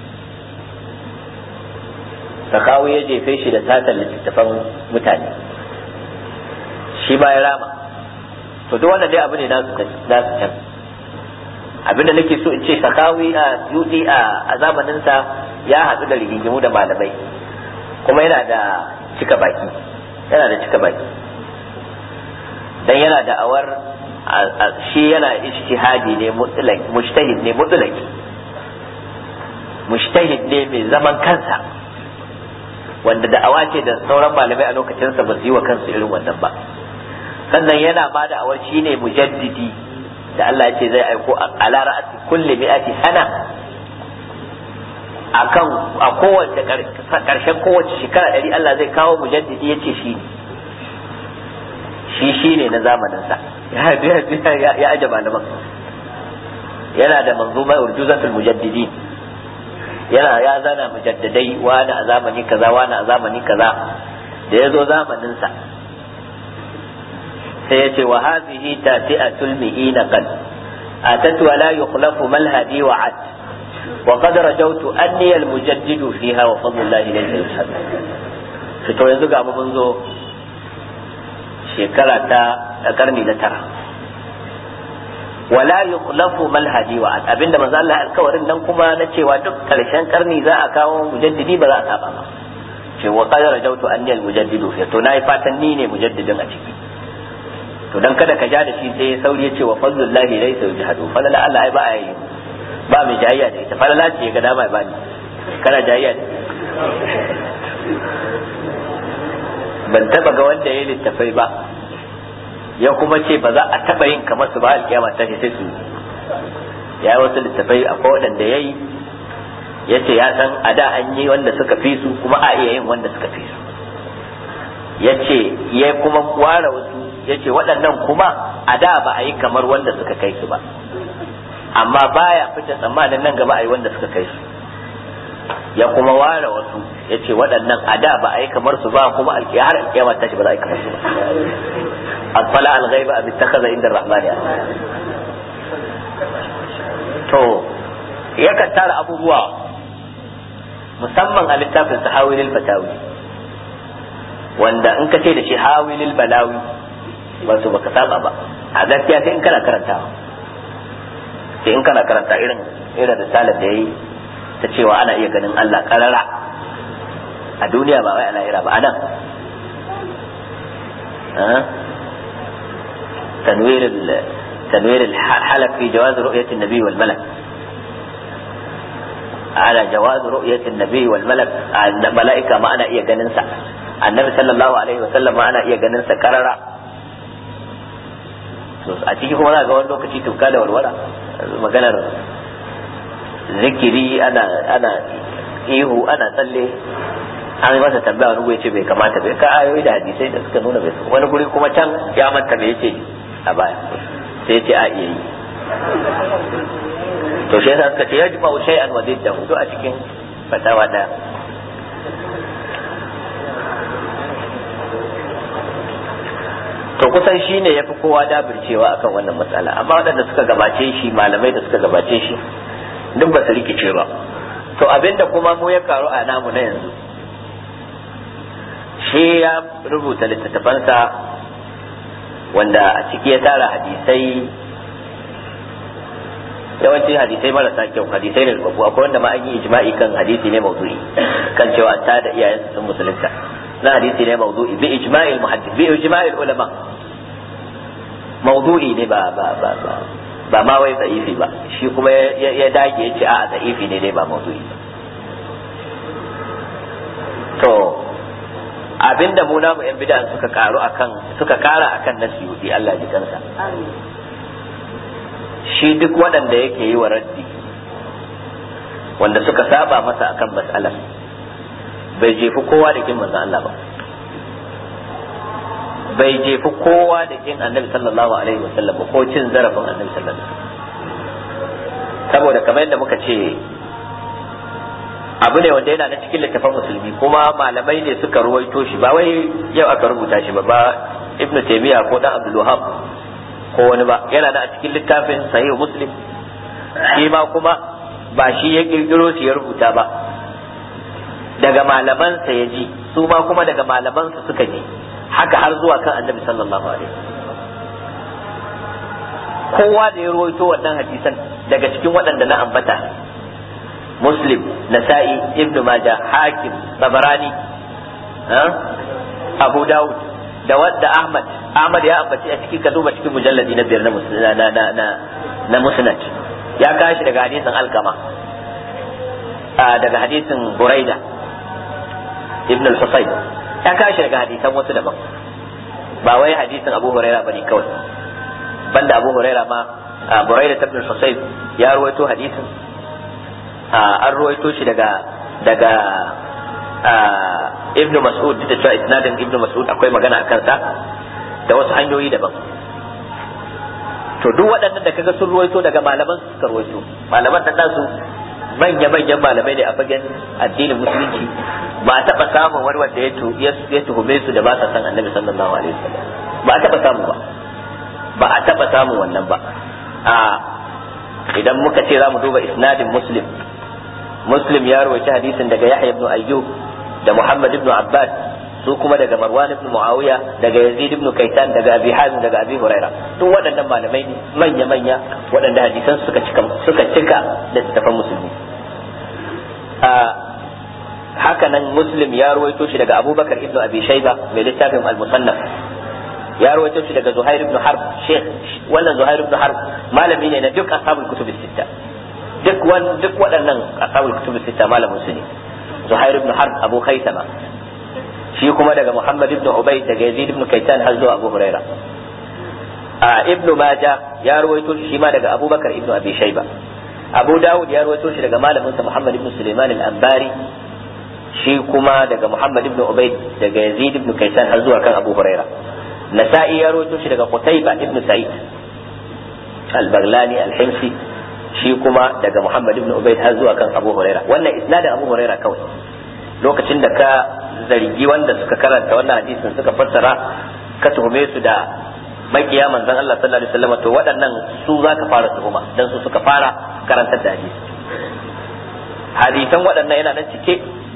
sakawi ya jefe shi da satar littattafan mutane shi ba ya rama to duk wanda dai abu ne nasu can abin da nake so in ce sakawi a suyudi a zamaninsa ya haɗu da rigingimu da malamai kuma yana da cika baki yana da cika baki dan yana da awar shi yana ijtihadi ne mutlaq mujtahid ne mutlaq mujtahid ne mai zaman kansa wanda da'awa ce da sauran malamai a lokacinsa ba su yi wa kansu irin wannan ba sannan yana ba da awar shi ne mujaddidi da Allah ya ce zai aiko ala ra'ati kulli mi'ati sana akan a kowace karshen kowace shekara ɗari Allah zai kawo mujaddidi ya ce shi shi shi ne na zamaninsa ya aje malaman yana da manzuma urjuzatul mujaddidi yana ya zana mujaddadai wani a zamani kaza wani a zamani kaza da ya zo zamaninsa sai ya ce wa hazihi tati'atul mi'ina qad atat wa la yukhlafu malhadi wa ad wa qad rajawtu anni al mujaddidu fiha wa fadlullahi laysa yushad to yanzu ga mu mun zo shekara ta karni na tara wala yukhlafu malhadi wa ad abinda manzo Allah alkawarin nan kuma na cewa duk karshen karni za a kawo mujaddidi ba za a saba ba ce wa qad rajawtu anni al mujaddidu fiha to nayi fatan ni ne mujaddidin a ciki to dan kada ka ja da shi sai sauri ya ce wa fadlullahi laysa yujhadu falala Allah ai ba a yi ba mai jayayya da ita falala ce ga dama ba ni kana jayayya da ban taba ga wanda ya littafai ba ya kuma ce ba za a taba yin kamar su ba alkiyama ta sai su ya yi wasu littafai akwai waɗanda ya yi ya ce ya san a da an yi wanda suka fi su kuma a iya yin wanda suka fi su ya ce ya kuma ware wasu ya ce waɗannan kuma a da ba a yi kamar wanda suka kai su ba amma baya fita tsammanin nan gaba a yi wanda suka kai su ya kuma ware wasu ya ce waɗannan a da ba a yi kamar su ba kuma har alkiyama tashi ba za a yi kamar su ba asfala alghaiba abin takaza inda rahmani to yakan tara abubuwa musamman a littafin sa hawilil fatawi wanda in ka ce da shi hawilil balawi ba su baka saba ba a gaskiya sai in kana karantawa sai in kana karanta irin irin risalar da yayi ta cewa ana iya ganin Allah karara a duniya ba wai a lahira ba anan تنوير تنوير الحلق في جواز رؤية النبي والملك على جواز رؤية النبي والملك الملائكة ما أنا إيه جننسا النبي صلى الله عليه وسلم ما أنا إيه جننسا كررا a ciki kuma za ga wani lokaci tuka da walwala maganar zikiri ana ana ihu ana tsalle an yi masa tambaya wani guri ce bai kamata bai ka ayoyi da hadisai da suka nuna bai wani guri kuma can ya manta bai ce a baya sai ya ce a iya yi to shi yasa suka ce ya jima shay'an wa didda hudu a cikin fatawa daya to kusan shi ne ya fi kowa dabircewa akan wannan matsala amma waɗanda suka gabace shi malamai da suka gabace shi duk ba su rikice ba to abinda kuma mu ya karu a namu na yanzu shi ya rubuta littattafansa wanda a ciki ya tara hadisai yawanci hadisai marasa kyau hadisai ne babu akwai wanda ma an yi ijma'i kan hadisi ne mawdu'i kan cewa ta da iyayensu sun musulunta na hadisi ne mawdu'i bi ijma'il muhaddis bi ijma'il ulama mawdu'i ne ba ba ba ba ba ma wai da'ifi ba shi kuma ya dage ya ce a da'ifi ne dai ba mawdu'i ba to abinda mu namu yan bid'a suka karu akan suka kara akan nasiyudi Allah ji kansa shi duk waɗanda yake yi wa raddi wanda suka saba masa akan mas'alar bai jefi kowa da kin manzon Allah ba bai jefi kowa da kin annabi sallallahu alaihi wasallam ba ko cin zarafin annabi sallallahu alaihi wasallam saboda kamar yadda muka ce abu ne wanda yana na cikin littafin musulmi kuma malamai ne suka ruwaito shi ba wai yau aka rubuta shi ba ba ibn taymiya ko dan abdul wahab ko wani ba yana da a cikin littafin sahih muslim shi ma kuma ba shi ya kirkiro shi ya rubuta ba daga malamansa ya ji su ma kuma daga malamansa suka ji haka har zuwa kan annabi sallallahu alaihi kowa da ya ruwaito wannan hadisan daga cikin waɗanda na ambata muslim nasa'i ibn majah hakim tabarani abu dawud da wadda ahmad ahmad ya ambaci a cikin ka duba cikin mujalladi na biyar na na na na na musnad ya kashi daga hadisin alkama daga hadisin buraida ibn al-husayn ya kashi daga hadisan wasu daban ba wai hadisin abu huraira bane kawai banda abu huraira ma buraida ibn husayb ya ruwaito hadisin an ruwaito shi daga daga ibn mas'ud da cewa isnadin ibn mas'ud akwai magana a kansa da wasu hanyoyi daban to duk waɗannan da kaga sun ruwaito daga malaman su suka ruwaito malaman da nasu manya manyan malamai ne a fagen addinin musulunci ba a taɓa samun wani wanda ya tuhume su da ba sa san annabi sallallahu alaihi wasallam ba a taɓa samu ba ba a taɓa samun wannan ba a idan muka ce za mu duba isnadin muslim muslim ya rawaita hadisin daga yahya ibn ayyub da muhammad ibn abbas su kuma daga marwan ibn muawiya daga yazid ibn kaitan daga abi hazim daga abi huraira duk waɗannan malamai ne manya manya waɗanda hadisan suka cika suka cika da tafan musulmi a haka nan muslim ya rawaito shi daga abubakar ibn abi shayba mai littafin al-musannaf ya rawaito shi daga zuhair ibn harb sheikh wannan zuhair ibn harb malami ne na duk ashabul kutub sitta duk wan duk waɗannan ashabul kutub sitta malamin su ne zuhair ibn harb abu khaisama shi kuma daga muhammad ibn ubayd daga yazid ibn kaitan har zuwa abu huraira a ibn majah ya rawaito shi ma daga abubakar ibn abi shayba abu dawud ya rawaito shi daga malamin sa muhammad ibn sulaiman al-anbari shi kuma daga muhammad ibn ubayd daga yazid ibn kaitan har zuwa kan abu huraira nasa'i ya rawaito shi daga qutayba ibn sa'id al-baghlani al-himsi shi kuma daga Muhammad ibn Ubayd har zuwa kan Abu Huraira wannan isnadin Abu Huraira kawai lokacin da ka zargi wanda suka karanta wannan hadisin suka fassara ka tuhume su da makiya manzon Allah sallallahu alaihi wasallam to waɗannan su za ka fara tuhuma dan su suka fara karantar da hadisi hadisan waɗannan yana nan cike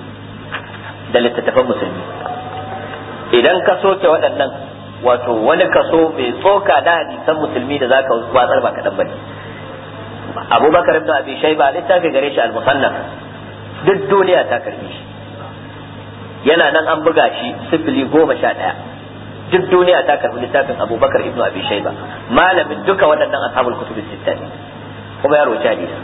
da littattafan musulmi idan ka soke waɗannan wato wani kaso mai tsoka na hadisan musulmi da zaka watsar ba kaɗan bane abubakar ibn abi shayba littafi gare shi al-musannaf duk duniya ta karbi shi yana nan an buga shi sifili goma sha ɗaya duk duniya ta karbi littafin abubakar ibn abi shayba malamin duka waɗannan ashabul kutub sitta ne kuma ya roci hadisi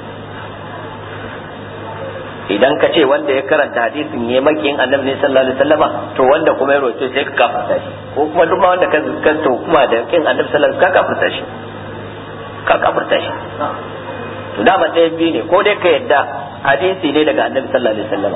idan ka ce wanda ya karanta hadisin ya makiyin annabi ne sallallahu alaihi wasallama to wanda kuma ya roce sai ka kafirta shi ko kuma duk ma wanda ka kanta kuma da kin annabi sallallahu alaihi wasallam ka kafirta shi ka kafirta shi to dama ɗaya biyu ne ko dai ka yadda hadisi ne daga annabi sallallahu alaihi wasallama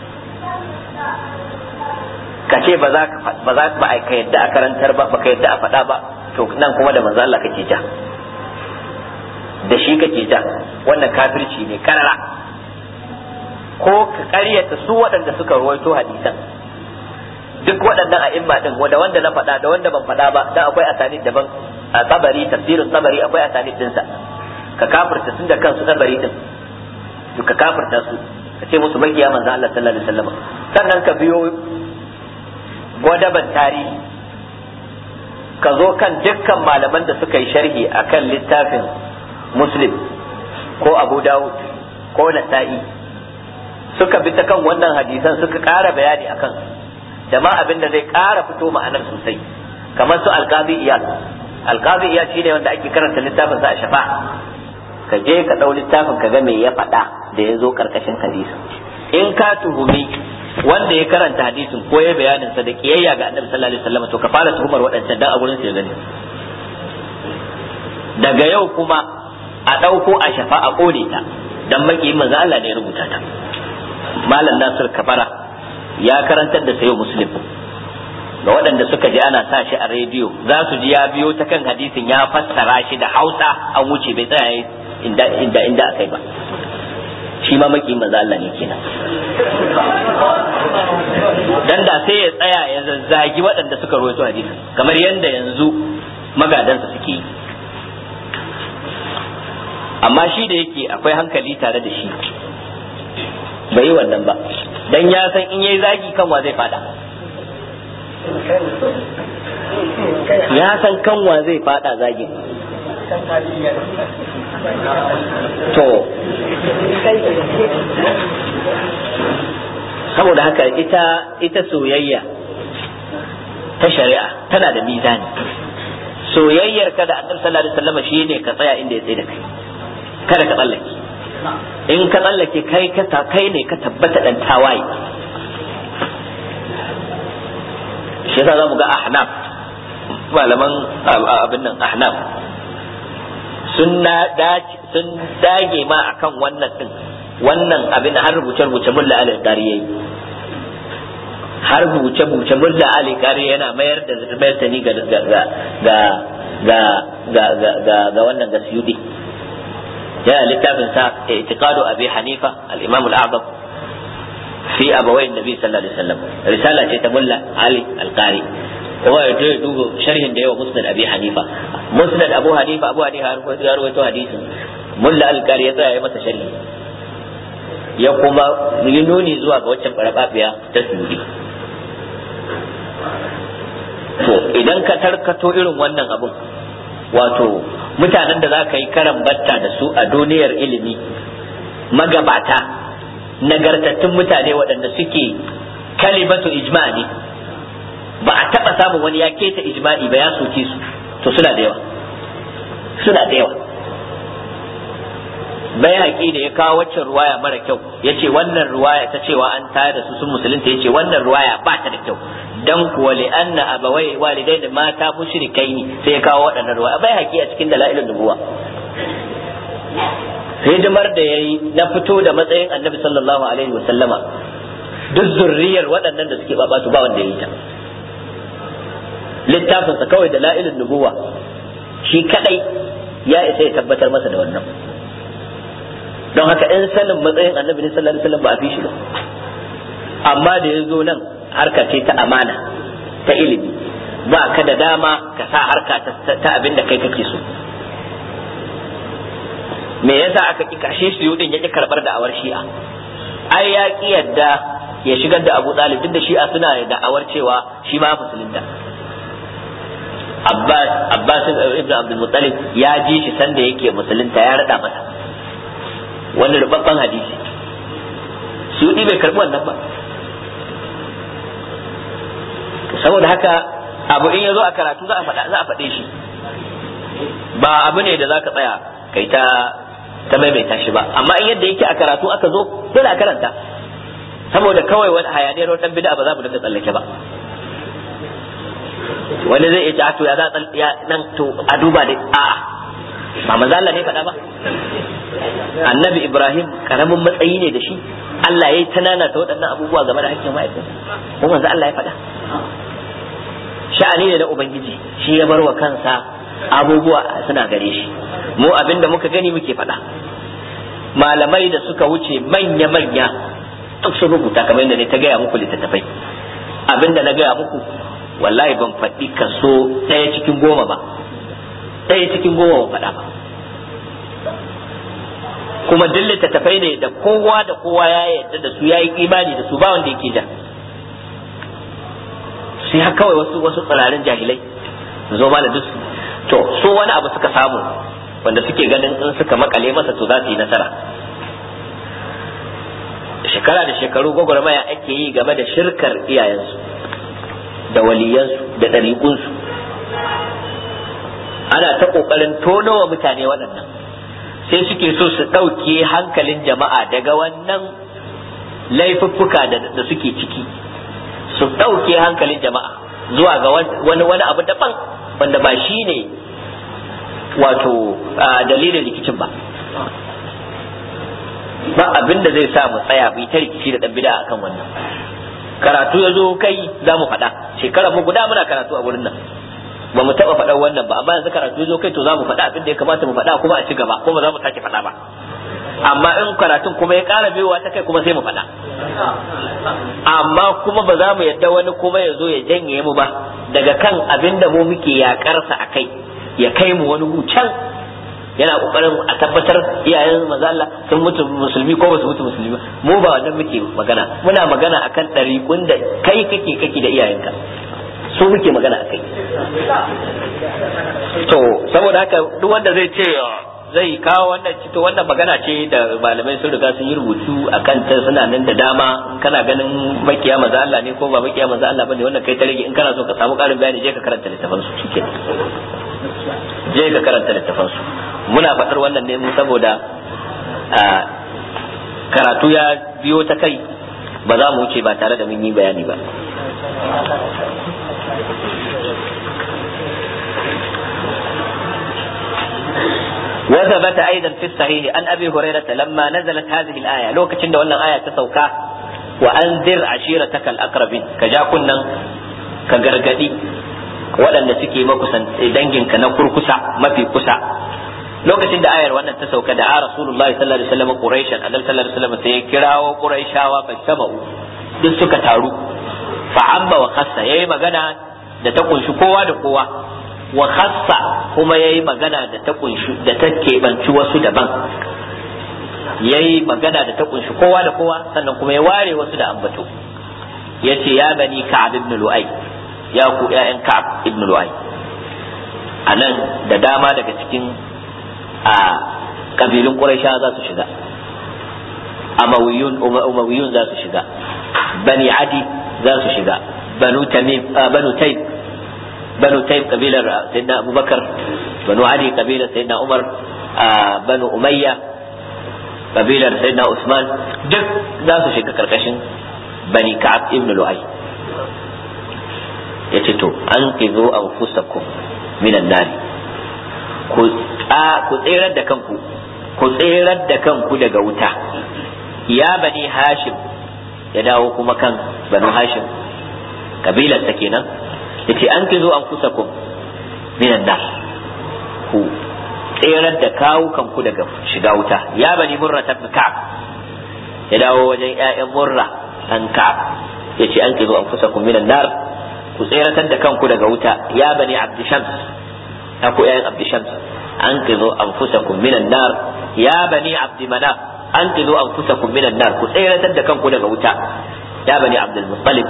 ka ce ba za ka ba za ba ka yadda a karantar ba ba ka yadda a faɗa ba to nan kuma da manzo Allah kake ja da shi kake ja wannan kafirci ne karara ko ka ƙaryata su waɗanda suka ruwaito hadisan duk waɗannan a imma din wanda wanda na faɗa da wanda ban faɗa ba dan akwai asanid daban a tsabari tafsirin tsabari akwai asanid dinsa ka kafirta tun da kansu tsabari din ka kafirta su ka ce musu makiya manzo Allah sallallahu alaihi wasallam sannan ka biyo gwadaban tarihi ka zo kan dukkan malaman da suka yi sharhi akan littafin muslim ko abu dawud ko nasa'i suka bi ta kan wannan hadisan suka ƙara bayani akan da ma abin da zai ƙara fito ma'anar sosai kamar su alƙazi iyal alƙazi iyal shine wanda ake karanta littafin sa a shafa ka je ka ɗau littafin ka ga me ya faɗa da ya zo ƙarƙashin hadisin in ka tuhumi wanda ya karanta hadisin ko ya bayanin sa da kiyayya ga annabi sallallahu alaihi wasallam to ka fara tuhumar waɗancan dan a gurin su ya gani daga yau kuma a ɗauko a shafa a ƙone ta dan makiyin manzo Allah ne ya rubuta ta malam Nasir Kabara ya karantar da sayo muslim ga waɗanda suka ji ana sa shi a rediyo za su ji ya biyo ta kan hadisin ya fassara shi da Hausa an wuce bai tsaya inda inda inda akai ba shi ma makiyin manzo Allah ne kenan dan da sai ya tsaya ya zazzagi waɗanda suka rawaito hadisin kamar yadda yanzu magadansa suke yi amma shi da yake akwai hankali tare da shi bai yi wannan ba dan ya san in yayi zagi kanwa zai fada ya san kanwa zai fada zagin to saboda haka ita ita soyayya ta shari'a tana da mizani soyayyar ka da annabi sallallahu alaihi wasallam shine ka tsaya inda ya tsaye da kai kada ka tsallake in ka tsallake kai ka kai ne ka tabbata dan tawaye shi yasa zamu ga ahnaf malaman abin nan ahnaf sun sun dage ma akan wannan din wannan abin har rubuce rubuce mulla alil qari yayi har rubuce rubuce mulla alil qari yana mayar da mayar ta ni ga ga ga ga ga ga ga wannan ga suyudi yana littafin sa i'tiqadu abi hanifa al-imam al-a'zam fi abawai nabi sallallahu alaihi wasallam risala ce ta mulla ali al-qari kuma ya je duba sharhin da yawa musnad abi hanifa musnad abu hanifa abu hanifa ya rawaito hadisin mulla al-qari ya tsaya ya masa sharhi ya kuma yi nuni zuwa ga waccan barababiya ta suri to idan ka tarkato irin wannan abun wato mutanen da za ka yi karan batta da su a duniyar ilimi magabata nagartattun mutane waɗanda suke kalimatu ijma ne ba a taɓa samun wani ya keta ijma'i ba ya soke su to suna da yawa suna da yawa bai haƙi da ya kawo waccan ruwaya mara kyau ya ce wannan ruwaya ta cewa an tayar da su sun musulunta ya ce wannan ruwaya ba ta da kyau dan kuwa li anna abawai walidai da mata mushrikai ne sai ya kawo waɗannan ruwaya bai haƙi a cikin dalailin nubuwa hidimar da ya yi na fito da matsayin annabi sallallahu alaihi wasallama duk zurriyar waɗannan da suke babatu ba wanda ya yi ta littafinsa kawai da la'ilin nubuwa shi kadai ya isa ya tabbatar masa da wannan don haka in sanin matsayin annabi sallallahu alaihi wasallam ba a fi shi ba amma da ya zo nan harka ce ta amana ta ilimi ba ka da dama ka sa harka ta abin da kai kake so me yasa aka ki kashe shi yudin ya ki karbar da awar shi'a ai ya ki yadda ya shigar da Abu Talib duk da shi'a suna da awar cewa shi ma musulunta Abbas Abbas ibn Abdul Muttalib ya ji shi sanda yake musulunta ya rada masa wani rubabban hadisi su bai karbi wannan ba saboda haka abu in ya zo a karatu za a faɗa za a faɗe shi ba abu ne da za ka tsaya kai ta ta maimaita shi ba amma in yadda yake a karatu aka zo dole a karanta saboda kawai wani hayaniyar wani dan bid'a ba za mu dinga tsallake ba wani zai iya to ya za ya nan to a duba dai a'a ba manzo Allah ne faɗa ba annabi Ibrahim karamin matsayi ne da shi Allah ya yi tanana ta waɗannan abubuwa game da hakkin ma'aikata ko manzo Allah ya faɗa sha'ani ne na ubangiji shi ya bar wa kansa abubuwa suna gare shi mu abinda muka gani muke faɗa malamai da suka wuce manya-manya duk sun rubuta kamar yadda ne ta gaya muku littattafai abinda na gaya muku wallahi ban faɗi kaso ɗaya cikin goma ba ɗaya cikin goma ban faɗa ba kuma duk littattafai ne da kowa da kowa ya yarda da su ya yi imani da su ba wanda yake da sai har kawai wasu wasu tsirarin jahilai zo ma da duk to so wani abu suka samu wanda suke ganin in suka makale masa to za su yi nasara shekara da shekaru gwagwarmaya ake yi game da shirkar iyayensu da waliyansu da ɗariƙunsu ana ta ƙoƙarin tonowa mutane waɗannan sai suke so su ɗauke hankalin jama'a daga wannan laifuffuka da suke ciki su ɗauke hankalin jama'a zuwa ga wani wani abu daban wanda ba shi ne wato dalilin rikicin ba ba abin da zai sa mu tsaya mu ta rikici da dan bid'a akan wannan karatu ya zo kai za mu faɗa shekara mu guda muna karatu a wurin nan ba mu taɓa faɗan wannan ba amma yanzu karatu ya zo kai to za mu faɗa abin da ya kamata mu faɗa kuma a ci gaba kuma za mu sake faɗa ba amma in karatun kuma ya ƙara biyowa ta kai kuma sai mu faɗa amma kuma ba za mu yadda wani kuma ya zo ya janye mu ba daga kan abin da mu muke yaƙarsa a kai ya kai mu wani can yana kokarin a tabbatar iyayen maza Allah sun mutu musulmi ko ba su mutu musulmi mu ba wannan muke magana muna magana akan ɗariƙun da kai kake kake da iyayenka su muke magana akai to saboda haka duk wanda zai ce zai kawo wannan to wannan magana ce da malamai sun riga sun yi rubutu akan ta suna nan da dama kana ganin makiya maza Allah ne ko ba makiya maza Allah bane wannan kai ta rage in kana so ka samu ƙarin bayani je ka karanta littafin su shikenan je ka karanta littafin su muna faɗar wannan ne saboda karatu ya biyo ta kai ba za mu wuce ba tare da mun yi bayani ba وثبت أيضا في الصحيح أن أبي هريرة لما نزلت هذه الآية لو كتشن ولا آية تسوكا وأنذر عشيرتك الأقربين كجا كنا كغرغدي waɗanda suke makusan danginka na kurkusa mafi kusa lokacin da ayar wannan ta sauka da a rasulullah sallallahu alaihi wasallam quraishan annabi sallallahu alaihi wasallam sai ya kirawo quraishawa fa sama'u duk suka taru fa amma wa khassa yayi magana da ta kunshi kowa da kowa wa khassa kuma yayi magana da ta kunshi da ta kebanci wasu daban yayi magana da ta kunshi kowa da kowa sannan kuma ya ware wasu da ambato yace ya bani ka'ab ibn lu'ay ya ku ƴaƴan ka'ab ibn lu'ay anan da dama daga cikin a kabilun quraisha za su shiga amawiyun umawiyun za su shiga bani adi za su shiga banu tamim banu tayb banu tayyib kabilar sayyidina abubakar banu ali kabilar sayyidina umar banu umayya kabilar sayyidina usman duk za su shiga karkashin bani ka'ab ibn lu'ay yace to an kizo anfusakum minan nar ku ku tsirar da kanku ku tsirar da kanku daga wuta ya bani hashim ya dawo kuma kan banu hashim kabilar ta kenan yace an kizo an kusa ku minan nar ku tserar da kawo kanku daga shiga wuta ya bani murra ta ka'ab ya dawo wajen ƴaƴan murra an ka'ab yace an kizo an kusa ku minan nar ku tseratar da kanku daga wuta ya bani abdi shams ya ku ƴaƴan abdi shams an kizo an kusa ku minan nar ya bani abdi manaf an kizo an kusa ku minan nar ku tseratar da kanku daga wuta ya bani abdul muttalib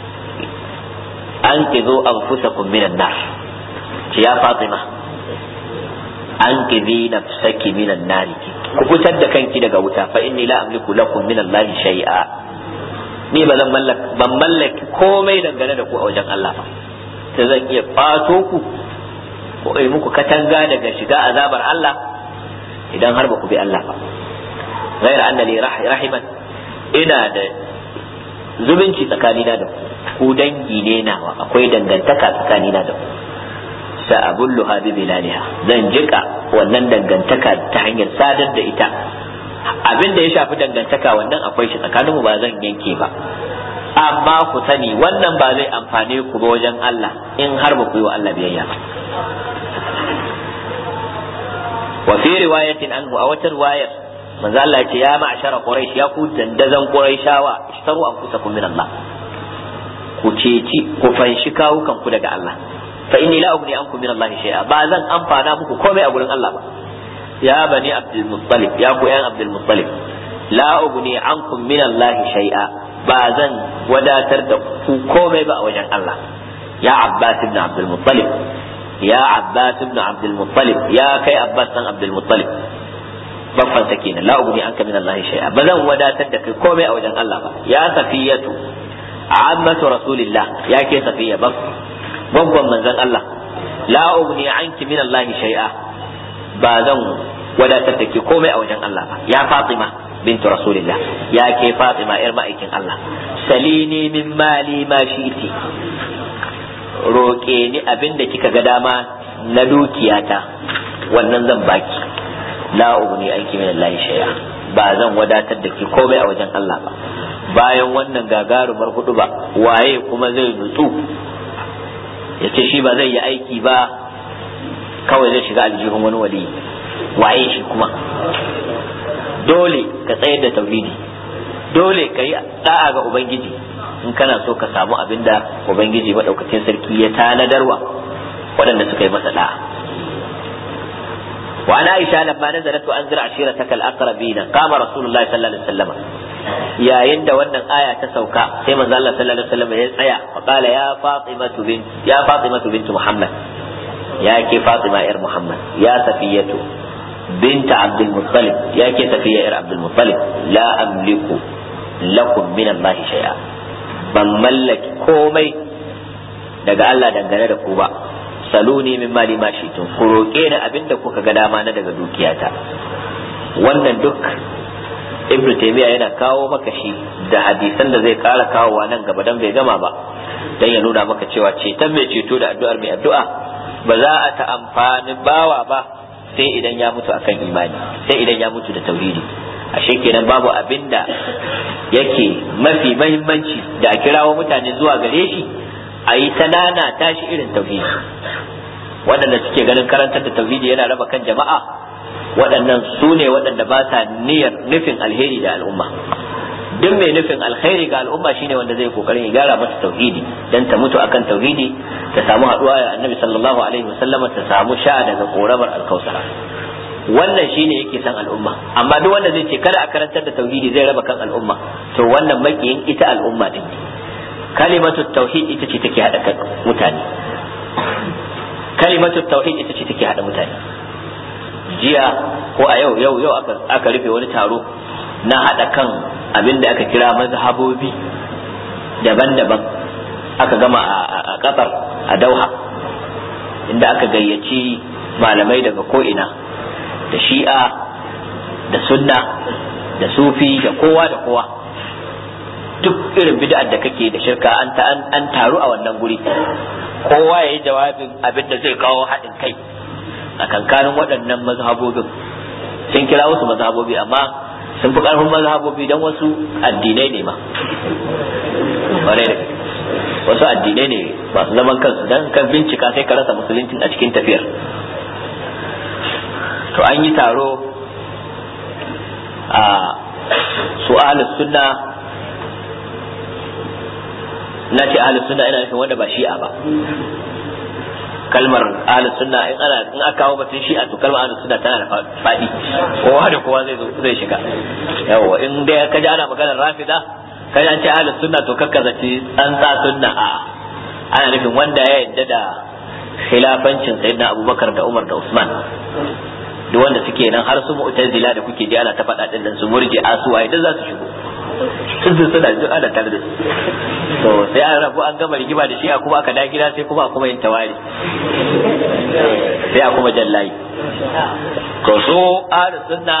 an kizo an fusa minan nar ce ya fatima an kizi nafsaki minan nari ku fitar da kanki daga wuta fa inni la amliku lakum min allahi shay'a ni ba zan mallaka ban mallaki komai dangane da ku a wajen Allah ba sai zan iya fato ku ko ai muku katanga daga shiga azabar Allah idan har ba ku bi Allah ba غير أن لي rahiman ina da zumunci tsakanina da ku ku dangi ne nawa akwai dangantaka tsakanina da ku sa'abulluha bi bilaliha zan jika wannan dangantaka ta hanyar sadar da ita abin da ya shafi dangantaka wannan akwai shi tsakaninmu ba zan yanke ba amma ku sani wannan ba zai amfane ku ba wajen Allah in har ba ku yi wa Allah biyayya ba wa fi riwayatin anhu a wata riwayar manzo Allah ya ce ya ma'shara quraish ya ku dandazan quraishawa ishtaru anfusakum min Allah ku ceci ku fanshi kawukan ku daga Allah fa inni la ugni ankum min Allah shay'a ba zan amfana muku komai a gurin Allah ba ya bani abdul muttalib ya ku yan abdul muttalib la ugni ankum min Allah shay'a ba zan wadatar da ku komai ba a wajen Allah ya abbas ibn abdul muttalib ya abbas ibn abdul muttalib ya kai abbas dan abdul muttalib babban sa kenan la ugni anka min Allah shay'a ba zan wadatar da kai komai a wajen Allah ba ya safiyatu ammatu rasulillah ya ke safiya bab babban manzon Allah la ugni anki min Allah shay'a ba zan wadatar da ke komai a wajen Allah ba ya Fatima bintu rasulillah ya ke Fatima yar ma'aikin Allah salini min mali ma shi'ti roƙe ni abin da kika ga dama na dukiyata wannan zan baki la ugni anki min Allah shay'a ba zan wadatar da ke komai a wajen Allah ba bayan wannan gagarumar hudu ba waye kuma zai nutsu ya ce shi ba zai yi aiki ba kawai zai shiga aljihun wani wali waye shi kuma dole ka tsayar da tauhidi dole ka yi da'a ga ubangiji in kana so ka samu abin da ubangiji maɗaukacin sarki ya tanadarwa waɗanda suka yi masa da'a وعن عائشة لما نزلت وأنذر عشيرتك الأقربين قام رسول الله صلى الله عليه وسلم يا يند ون آية تسوكا كما قال الله صلى الله عليه وسلم يسعى وقال يا فاطمة بنت يا فاطمة بنت محمد يا كي فاطمة إر محمد يا سفية بنت عبد المطلب يا كي سفية إر عبد المطلب لا أملك لكم من الله شيئا ban mallaki komai daga Allah dangane da ku ba saluni min mali ma shi tun ku roƙe ni abinda kuka ga dama na daga dukiyata wannan duk ibnu taymiya yana kawo maka shi da hadisan da zai kara kawowa nan gaba dan bai gama ba dan ya nuna maka cewa ceton mai ceto da addu'ar mai addu'a ba za a ta amfani bawa ba sai idan ya mutu akan imani sai idan ya mutu da tauhidi ashe kenan babu abin da yake mafi mahimmanci da a kirawo mutane zuwa gare shi a yi ta nana tashi irin tauhidi waɗanda suke ganin karantar da tauhidi yana raba kan jama'a waɗannan su ne waɗanda ba sa niyyar nufin alheri da al'umma duk mai nufin alheri ga al'umma shine wanda zai kokarin ya gyara mata tauhidi dan ta mutu akan tauhidi ta samu haɗuwa da annabi sallallahu alaihi wasallam ta samu sha daga koramar alkausara wannan shine yake san al'umma amma duk wanda zai ce kada a karantar da tauhidi zai raba kan al'umma to wannan makiyin ita al'umma din kalimatu tauhid ita ce take hada kan mutane kalimatu tauhid ita ce take hada mutane jiya ko a yau yau yau aka aka rufe wani taro na hada kan abin da aka kira mazhabobi daban-daban aka gama a kasar a dauha inda aka gayyaci malamai daga ko'ina da shi'a da sunna da sufi da kowa da kowa duk irin bid'ar da kake da shirka an an taru a wannan guri kowa ya yi jawabin abin da zai kawo haɗin kai a kankanin waɗannan mazhabobin sun kira wasu mazhabobi amma sun fi ƙarfin mazhabobi don wasu addinai ne ma wasu addinai ne masu zaman kansu don kan bincika sai ka rasa musuluncin a cikin tafiyar to an yi taro a su ahlus sunna na ce ahlus sunna ina nufin wanda ba shi'a ba kalmar ahlus sunna in ana in aka kawo batun shi'a to kalmar ahlus sunna tana da fadi kowa da kowa zai zai shiga yawa in dai ka ji ana maganar rafida ka ji an ce ahlus sunna to kakka zaci tsantsa sunna a ana nufin wanda ya yadda da khilafancin sayyidina abubakar da umar da usman duk wanda suke nan har su mu'tazila da kuke ji ana ta faɗa din nan su murji asuwa idan za su shigo sun suna duk ana tare da su to sai an rabu an gama rigima da shi a kuma aka da gida sai kuma a kuma yin tawari sai a kuma jallayi to so ahlus sunna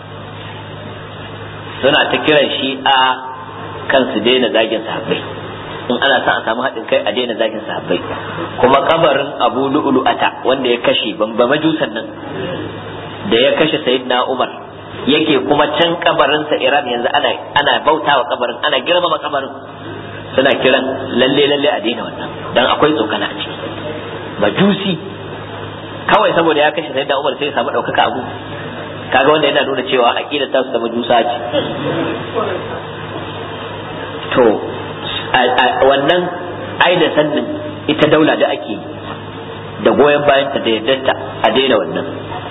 suna ta kiran shi a kan su daina zagin sahabbai in ana sa a samu haɗin kai a daina zagin sahabbai kuma kabarin abu lu'lu'ata wanda ya kashe bamba majusan nan da ya kashe sayyidina umar yake kuma can kabarinsa iran yanzu ana ana bautawa kabarin ana girmama kabarin suna kiran lalle lalle a daina wannan dan akwai tsokana a ciki majusi kawai saboda ya kashe sayyidina umar sai ya samu ɗaukaka abu kaga wanda yana nuna cewa aqidar ta su da majusa ce to wannan ai da sannin ita daula da ake da goyon bayan ta da yaddarta a daina wannan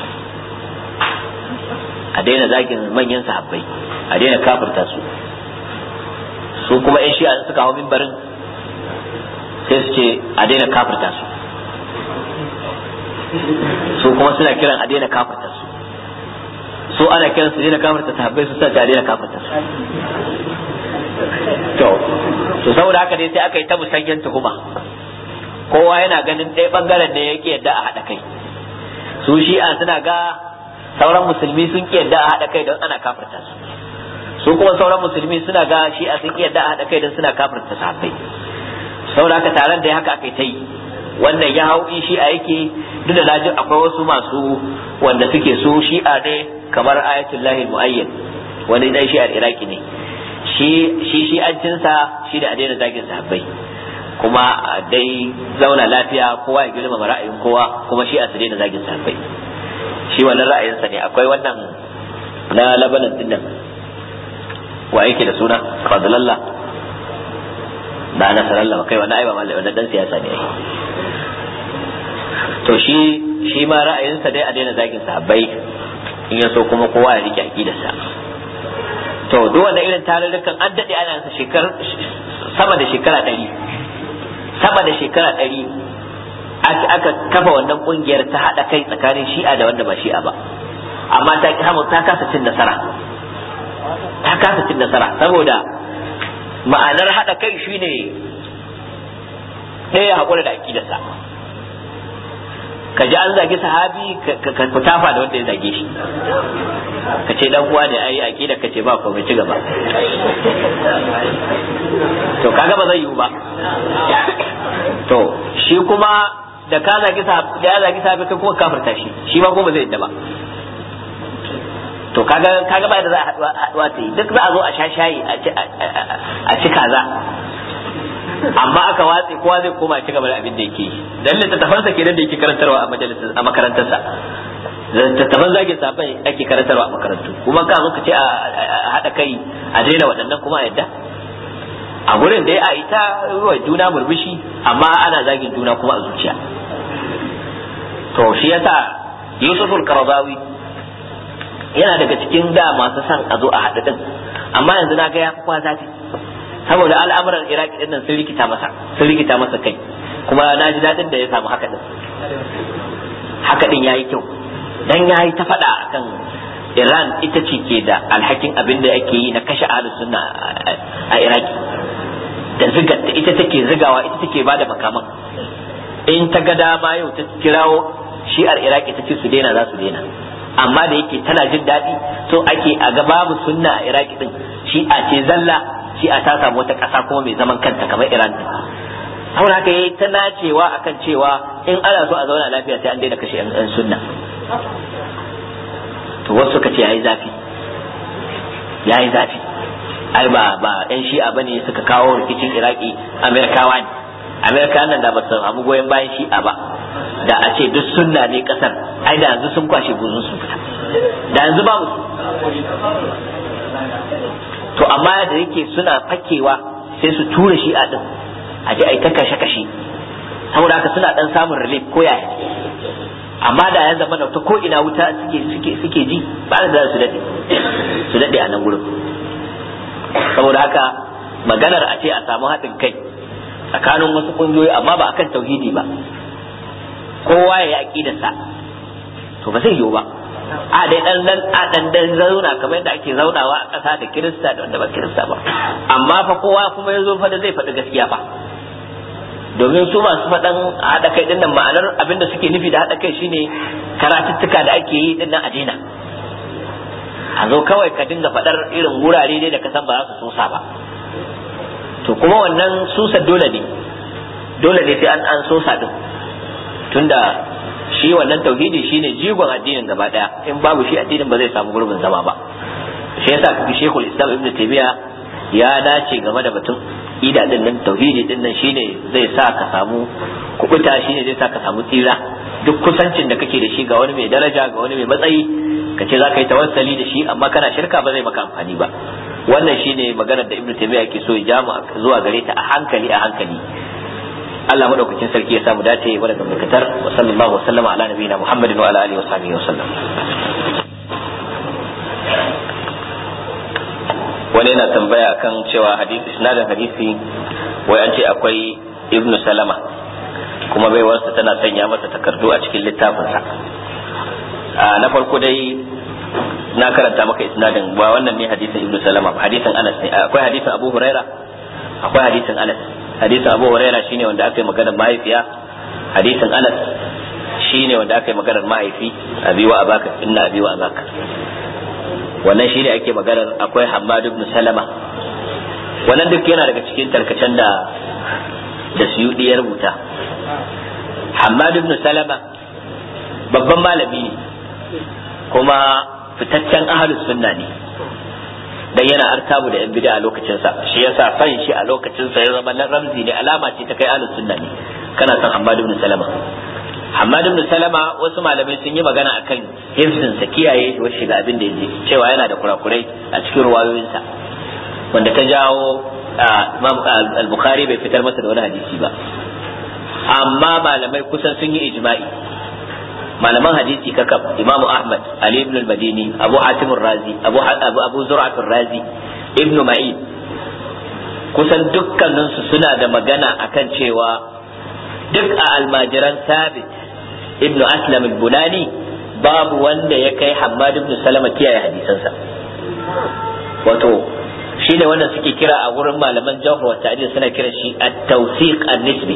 a daina zagin manyan sahabbai a daina kafirta su su kuma yan shi'a suka hau mimbarin sai su ce a daina kafirta su su kuma suna kiran a daina kafirta su su ana kiran su daina kafirta sahabbai su sa a daina kafirta su to to saboda haka dai sai aka yi ta musanyen tuhuma kowa yana ganin ɗaya bangaren ne yake yadda a haɗa kai su shi'a suna ga sauran musulmi sun ki yadda a haɗa kai don ana kafirta su su kuma sauran musulmi suna ga shi'a sun ki yadda a haɗa kai don suna kafirta sahabbai saboda haka taron da haka aka yi ta yi wannan ya hau in shi'a yake duk da lajin akwai wasu masu wanda suke su shi'a ne kamar ayatullahi mu'ayyan wani dan shi'ar iraki ne shi shi shi'ancinsa shi da a daina zagin sahabbai kuma dai zauna lafiya kowa ya girmama ra'ayin kowa kuma shi a su daina zagin sahabbai shi wannan ra'ayinsa ne akwai wannan na labanan din nan wa yake da suna fadlallah da na sarallah kai wannan ai ba mallai wannan dan siyasa ne to shi shi ma ra'ayinsa dai a daina zagin sahabbai in ya so kuma kowa ya rike aqidarsa to duk wanda irin tarurrukan an daɗe ana yin shekar sama da shekara ɗari sama da shekara ɗari aka kafa wannan ƙungiyar ta haɗa kai tsakanin shi'a da wanda ba shi'a ba amma ta ta kasa cin nasara ta kasa cin nasara saboda ma'anar haɗa kai shine ɗaya haƙura da aƙidarsa ka ji an zagi sahabi ka tafa da wanda ya zage shi ka ce dan uwa ne ai aqida ka ce ba ko ci gaba to kaga ba zai yiwu ba to shi kuma da ka zagi da ya zagi sahabi kai kuma kafirta shi shi ma kuma zai yadda ba to kaga kaga ba da za a haduwa ta yi duk za a zo a sha shayi a ci kaza amma aka watse kowa zai koma ci gaba da abin da yake dan littattafansa kenan da yake karantarwa a majalisar a makarantarsa littattafan zagin sabai ake karantarwa a makarantu kuma ka zo ka ce a haɗa kai a daina waɗannan kuma a yadda a gurin da ya a ita wa juna murmushi amma ana zagin juna kuma a zuciya to shi yasa yusuful karadawi yana daga cikin da masu son a zo a haɗu din amma yanzu na ga ya kwa zafi saboda al'amuran iraki din nan sun rikita masa sun rikita masa kai kuma na ji daɗin da ya samu haka din haka din yayi kyau dan yayi ta faɗa akan Iran ita ce ke da alhakin abin da ake yi na kashe ahlus sunna a Iraki da ziga ita take zigawa ita take bada makaman in ta ga dama yau ta kirawo shi'ar Iraki ta ce su daina za su daina amma da yake tana jin daɗi so ake a ga babu sunna a Iraki din shi'a ce zalla shi'a ta samu wata ƙasa kuma mai zaman kanta kamar Iran din saboda haka yayi ta nacewa akan cewa in ana so a zauna lafiya sai an daina kashe yan sunna to wasu suka ce yayi zafi yayi zafi ai ba ba yan shi'a bane suka kawo rikicin Iraki Amerikawa ne Amerika nan da ba su samu goyon bayan shi'a ba da a ce duk sunna ne kasar ai da yanzu sun kwashe buzun sun fita da yanzu babu to amma da yake suna fakewa sai su tura shi'a din a je ai ta kashe kashe saboda haka suna dan samun relief ko yaya amma da ya zama ta ko ina wuta suke suke suke ji ba da su dade su dade a nan gurin saboda haka maganar a ce a samu haɗin kai tsakanin wasu kungiyoyi amma ba akan tauhidi ba kowa ya yi aqidarsa to ba zai yiwu ba a dai dan dan a dan dan zauna kamar yadda ake zaunawa a ƙasa da kirista da wanda ba kirista ba amma fa kowa kuma ya zo fa da zai faɗi gaskiya fa domin su masu faɗan haɗa kai ɗin nan ma'anar abin da suke nufi da haɗa kai shine karatuttuka da ake yi ɗin nan a daina a zo kawai ka dinga faɗar irin wurare dai da ka san ba za su sosa ba to kuma wannan susa dole ne dole ne sai an an sosa din tunda shi wannan tauhidi shine jigon addinin gaba daya in babu shi addinin ba zai samu gurbin zama ba shi yasa kaga Sheikhul Islam Ibn Taymiyyah ya dace game da batun ida din nan tauhidi din nan shine zai sa ka samu kubuta shine zai sa ka samu tsira duk kusancin da kake da shi ga wani mai daraja ga wani mai matsayi ka ce za ka yi tawassali da shi amma kana shirka ba zai maka amfani ba wannan shine maganar da Ibn Taymiyyah ke so ya jamu zuwa gare ta a hankali a hankali Allah madaukakin sarki ya samu dace wa daga mukatar wa sallallahu wa sallama ala nabiyina Muhammadin wa ala alihi wa sahbihi wa sallam wani yana tambaya kan cewa hadisi isnadin hadisi wai an ce akwai ibnu salama kuma baiwarsa tana sanya masa takardu a cikin littafinsa na farko dai na karanta maka isnadin ba wannan ne hadisin ibnu salama ba hadisin anas ne akwai hadisin abu huraira akwai hadisin anas hadisin abu huraira shine wanda aka yi maganar mahaifiya hadisin anas shine wanda aka yi maganar mahaifi abi wa abaka inna abi wa abaka wannan shine ake maganar akwai Hammad ibn Salama wannan duk yana daga cikin tarkacen da da Suyudi ya rubuta Hammad ibn Salama babban malami ne kuma fitaccen ahlus sunna ne dan yana artabu da yan bid'a a lokacin sa shi yasa fan shi a lokacin sa ya zama na ramzi ne alama ce ta kai ahlus sunna ne kana san Hammad ibn Salama Hamad ibn Salama wasu malamai sun yi magana akan hifzin sa kiyaye shi shiga abin da yake cewa yana da kurakurai a cikin ruwayoyinsa wanda ta jawo Imam al-Bukhari bai fitar masa da wani hadisi ba amma malamai kusan sun yi ijma'i malaman hadisi kakab Imam Ahmad Ali ibn al-Madini Abu Hatim razi Abu Abu Zur'at razi Ibn Ma'in kusan dukkaninsu suna da magana akan cewa duk a almajiran sabit ibn aslam al-bunani babu wanda ya kai hammad ibn salama kiyaye hadisansa wato shi ne wanda suke kira a wurin malaman jawhar wa ta'dil suna kira shi at-tawsiq an-nisbi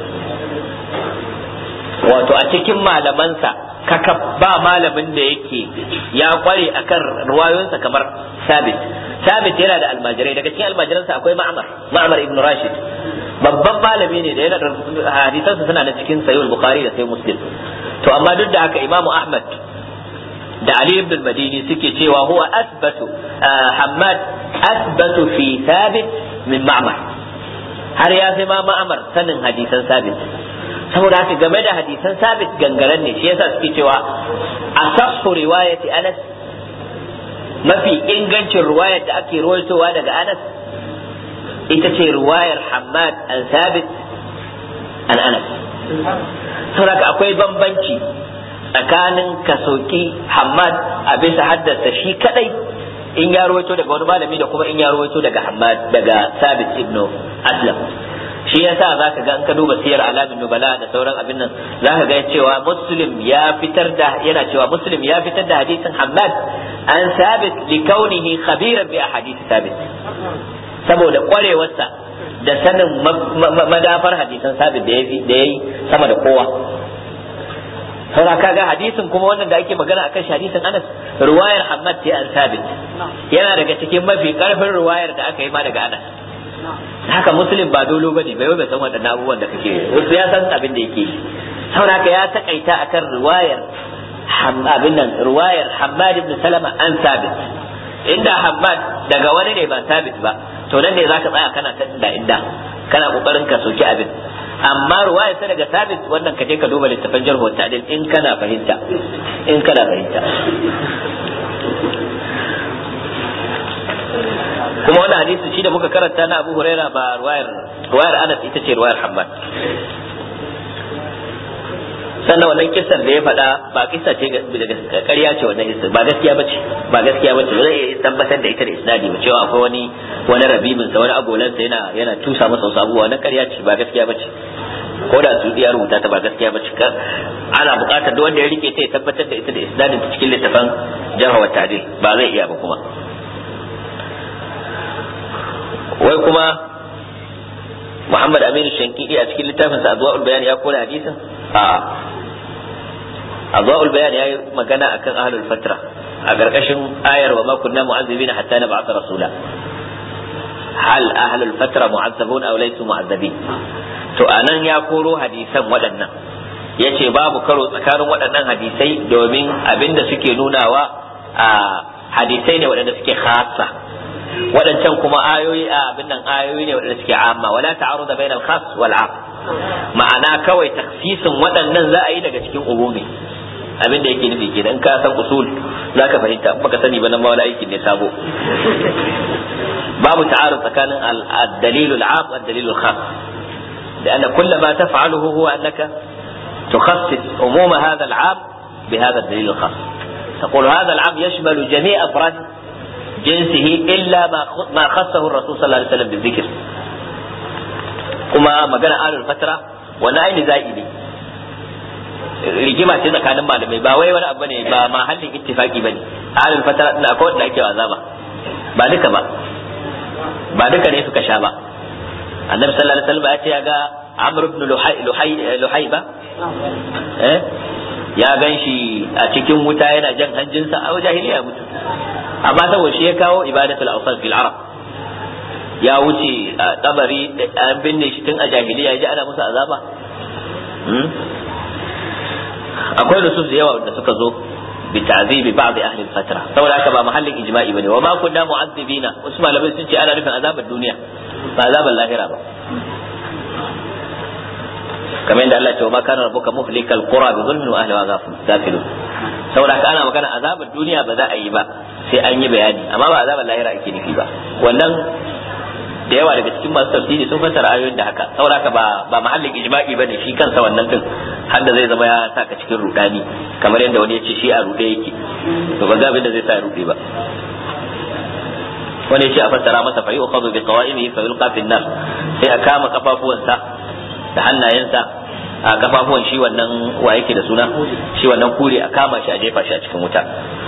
wato a cikin malamansa kaka ba malamin da yake ya kware akan ruwayoyinsa kamar sabit sabit yana da almajirai daga cikin almajiransa akwai ma'amar ma'amar ibn rashid babban malami ne da yana da hadisansa suna da cikin sayyid bukhari da sai muslim to amma duk da haka imamu ahmad da ali ibn madini suke cewa huwa asbatu hammad asbatu fi thabit min ma'mar har ya fi ma ma'amar sanin hadisan sabit saboda haka game da hadisan sabit gangaren ne shi yasa suke cewa asahhu riwayati anas mafi ingancin riwayar da ake rawaitowa daga anas ita ce riwayar Hammad an Sabit an Anas. Saboda akwai bambanci tsakanin kasoki Hammad a bisa haddasa shi kadai in ya rawaito daga wani malami da kuma in ya rawaito daga Hammad daga Sabit ibn Aslam. shi yasa zaka ga in ka duba siyar alamin nubala da sauran abin nan zaka ga cewa muslim ya fitar da yana cewa muslim ya fitar da hadisin Hammad an Sabit li kaunihi khabiran bi ahadith Sabit saboda kwarewarsa da sanin madafar hadisan sabit da ya yi sama da kowa saura kaga hadisin kuma wannan da ake magana akan shi hadisin Anas ruwayar Hammad ce an sabit yana daga cikin mafi karfin ruwayar da aka yi ma daga Anas haka muslim ba dolo bane bai bai san waɗannan abubuwan da kake wasu ya san abin da yake saboda haka ya takaita akan ruwayar abin nan ruwayar Hammad ibn Salama an sabit inda Hammad daga wani ne ba sabit ba to nan ne zaka tsaya kana ta inda inda kana kokarin ka soki abin amma ruwaya ta daga sabit wannan ka je ka duba littafin jarhu ta'dil in kana fahimta in kana fahimta kuma wannan hadisi shi da muka karanta na Abu Huraira ba ruwayar ruwayar Anas ita ce ruwayar Hammad sannan wannan kissar da ya faɗa ba kissa ce daga ƙarya ce wannan kissa ba gaskiya bace ba gaskiya bace ba zai iya tabbatar da ita da isnadi ba cewa akwai wani wani rabibin sa wani agolan sa yana yana tusa masa wasu abubuwa wannan ƙarya ce ba gaskiya bace ko da su ya rubuta ta ba gaskiya bace ana buƙatar duk wanda ya rike ta ya tabbatar da ita da isnadin ta cikin littafin jarh wa ta'dil ba zai iya ba kuma wai kuma Muhammad Aminu Shankidi a cikin littafinsa Adwa'ul Bayan ya kore hadisin a'a Adwa'ul Bayan ya yi magana akan ahlul fatra a ƙarƙashin ayar wa ma kunna mu'azzibina hatta nab'atha rasula hal ahlul fatra mu'azzabun aw laysu mu'azzabin to anan ya koro hadisan waɗannan yace babu karo tsakanin waɗannan hadisai domin abinda suke nunawa a hadisai ne waɗanda suke khassa waɗancan kuma ayoyi a abin nan ayoyi ne waɗanda suke amma wala ta'aruda bainal khas wal 'am ma'ana kawai taksisin waɗannan za a yi daga cikin umumi abin da yake nufi kenan ka san usul za ka fahimta baka sani ba nan ma wani aikin ne sabo babu ta'arud tsakanin al-dalil al-'am wal dalil al-khas لأن كل ما تفعله هو أنك تخصص عموم هذا العام بهذا الدليل الخاص تقول هذا العام يشمل جميع أفراد جنسه إلا ما ما خصه الرسول صلى الله عليه وسلم بالذكر كما ما قال آل الفترة وانا أين زائدي rigima ce tsakanin malamai ba wai wani abu ne ba mahallin ittifaki bane alul fatara din akwai wanda ake azaba ba duka ba ba duka ne suka sha ba annabi sallallahu alaihi wasallam ya ce ya ga amr ibn luhay luhay ba eh ya gan shi a cikin wuta yana jan hanjinsa a jahiliya mutu amma saboda shi ya kawo ibadatul awsan fil arab ya wuce a kabari an binne shi tun a jahiliya ji ana musu azaba akwai nusus da yawa da suka zo bi ta'zibi ba'd ahli al-fatra saboda haka ba mahallin ijma'i bane wa ma kunna mu'azzibina wasu malamai sun ce ana nufin azabar duniya ba azabar lahira ba kamar yadda Allah ya ce wa ma kana rabbuka muhlikal qura bi zulmin wa ahliha ghafilun saboda haka ana magana azabar duniya ba za a yi ba sai an yi bayani amma ba azabar lahira ake nufi ba wannan da yawa daga cikin masu tafsiri sun fassara ayoyin da haka saboda haka ba ba mahallin ijma'i bane shi kansa wannan din har da zai zama ya saka cikin rudani kamar yadda wani ya ce shi a rude yake to ba ga abin da zai sa ya rude ba wani ya ce a fassara masa fa yu'khadhu bi qawa'imihi fa yulqa fi nar sai a kama kafafuwansa da hannayensa a kafafuwan shi wannan wa yake da suna shi wannan kure a kama shi a jefa shi a cikin wuta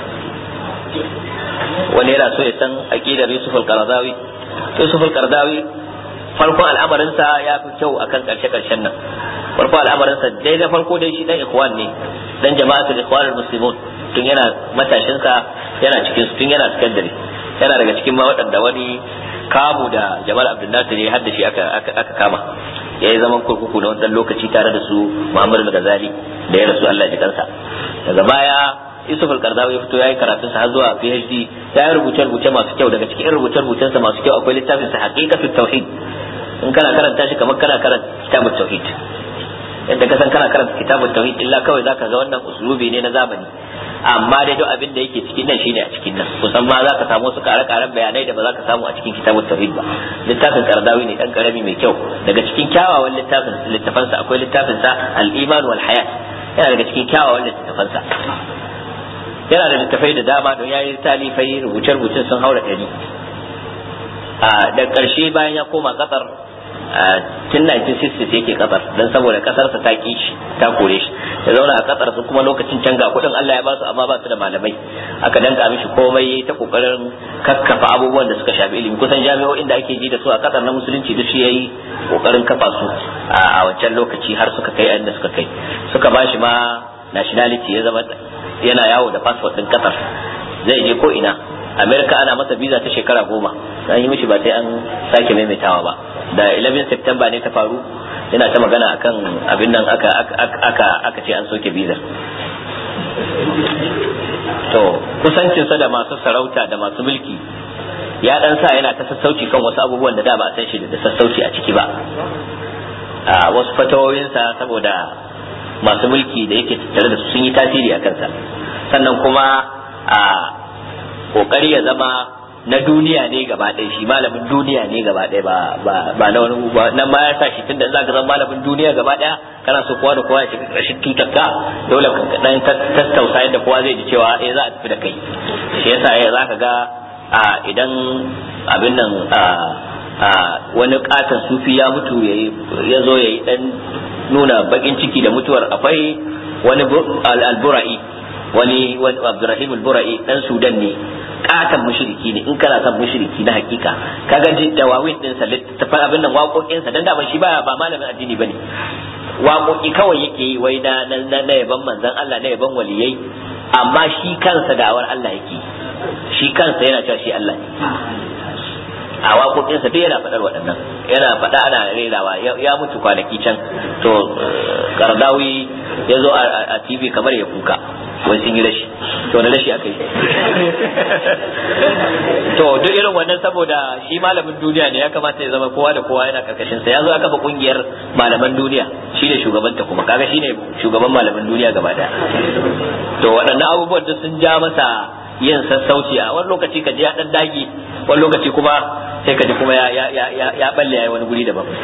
wani yana so ya san aqidar Yusuf al-Qaradawi Yusuf al-Qaradawi farkon al'amarinsa ya fi kyau akan karshe karshen nan farkon al'amarinsa dai da farko dai shi dan ikhwan ne dan jama'atul ikhwan al-muslimun tun yana matashinsa yana cikin tun yana secondary yana daga cikin ma waɗanda wani kamu da Jamal Abdul Nasir ya haddashi aka aka kama ya yi zaman kurkuku na wannan lokaci tare da su Muhammad al-Ghazali da ya rasu Allah ya kansa daga baya Yusuf al-Qardawi ya fito yayi karatun sa har zuwa PhD ya yi rubuce rubuce masu kyau daga cikin rubuce rubucen sa masu kyau akwai littafin sa Haqiqatut Tauhid in kana karanta shi kamar kana karanta Kitabut Tauhid yadda ka san kana karanta Kitabut Tauhid illa kawai zaka ga wannan uslubi ne na zamani amma dai duk abin da yake cikin nan shine a cikin nan kusan ma zaka samu su kare-karen bayanai da ba za ka samu a cikin Kitabut Tauhid ba littafin Qardawi ne dan karami mai kyau daga cikin kyawawan littafin littafansa akwai littafin sa Al-Iman wal Hayat yana daga cikin kyawawan littafansa yana da littafai da dama don yayi talifai rubuce-rubucen sun haura ɗari a da ƙarshe bayan ya koma ƙasar tun 1960 yake ƙasar don saboda ƙasarsa ta ƙi shi ta kore shi da zauna a ƙasar su kuma lokacin can ga kuɗin Allah ya ba su amma ba su da malamai aka danka mishi komai yayi ta kokarin kakkafa abubuwan da suka shafi ilimi kusan jami'o'in da ake ji da su a ƙasar na musulunci duk shi yayi kokarin kafa su a wancan lokaci har suka kai inda suka kai suka ba shi ma nationality ya zama yana yawo da passport din kasar zai je ko ina america ana masa visa ta shekara goma an yi mishi ba sai an sake maimaitawa ba da 11 september ne ta faru yana ta magana akan abin nan aka aka aka ce an soke visa to kusancinsa da masu sarauta da masu mulki ya dan sa yana ta sassauci kan wasu abubuwan da da ba a san shi da sassauci a ciki ba a wasu fatawoyinsa saboda masu mulki da yake tattare da su sun yi tasiri a kansa sannan kuma a kokari ya zama na duniya ne gaba ɗaya shi malamin duniya ne gaba ɗaya ba ba na wani nan ma ya sa shi tunda za ka zama malamin duniya gaba ɗaya kana so kowa da kowa ya shiga ƙarshen tutar ka dole ka dan tattausa yadda kowa zai ji cewa eh za a tafi da kai shi yasa ya za ka ga a idan abin nan a wani katon sufi ya mutu ya zo ya yi dan nuna bakin ciki da mutuwar akwai wani al-bura'i wani Abdurrahim al-bura'i dan Sudan ne katon mushriki ne in kana son mushriki na hakika kaga ji dawawin din sa littafin abin nan waƙoƙin sa dan da shi ba ba malamin addini bane waƙoƙi kawai yake yi wai na na na yaban manzon Allah na yaban waliyai amma shi kansa da'awar Allah yake shi kansa yana cewa shi Allah ne a waƙoƙinsa duk yana faɗar waɗannan yana faɗa ana rerawa ya mutu kwanaki can to kardawi ya zo a tv kamar ya kuka wai sun yi rashi to na rashi aka yi to duk irin wannan saboda shi malamin duniya ne ya kamata ya zama kowa da kowa yana karkashin sa ya zo aka kafa kungiyar malaman duniya shi ne shugabanta kuma kaga shi ne shugaban malaman duniya gaba daya to waɗannan abubuwan duk sun ja masa yin sassauci a wani lokaci ka ji ya dan dage wani lokaci kuma sai ka ji kuma ya ya ya ya balle yayi wani guri daban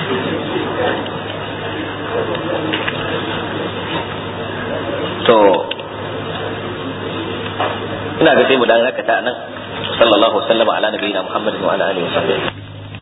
to ina ga sai mu dan rakata nan sallallahu alaihi wa sallam ala nabiyina muhammadin wa ala alihi wa sahbihi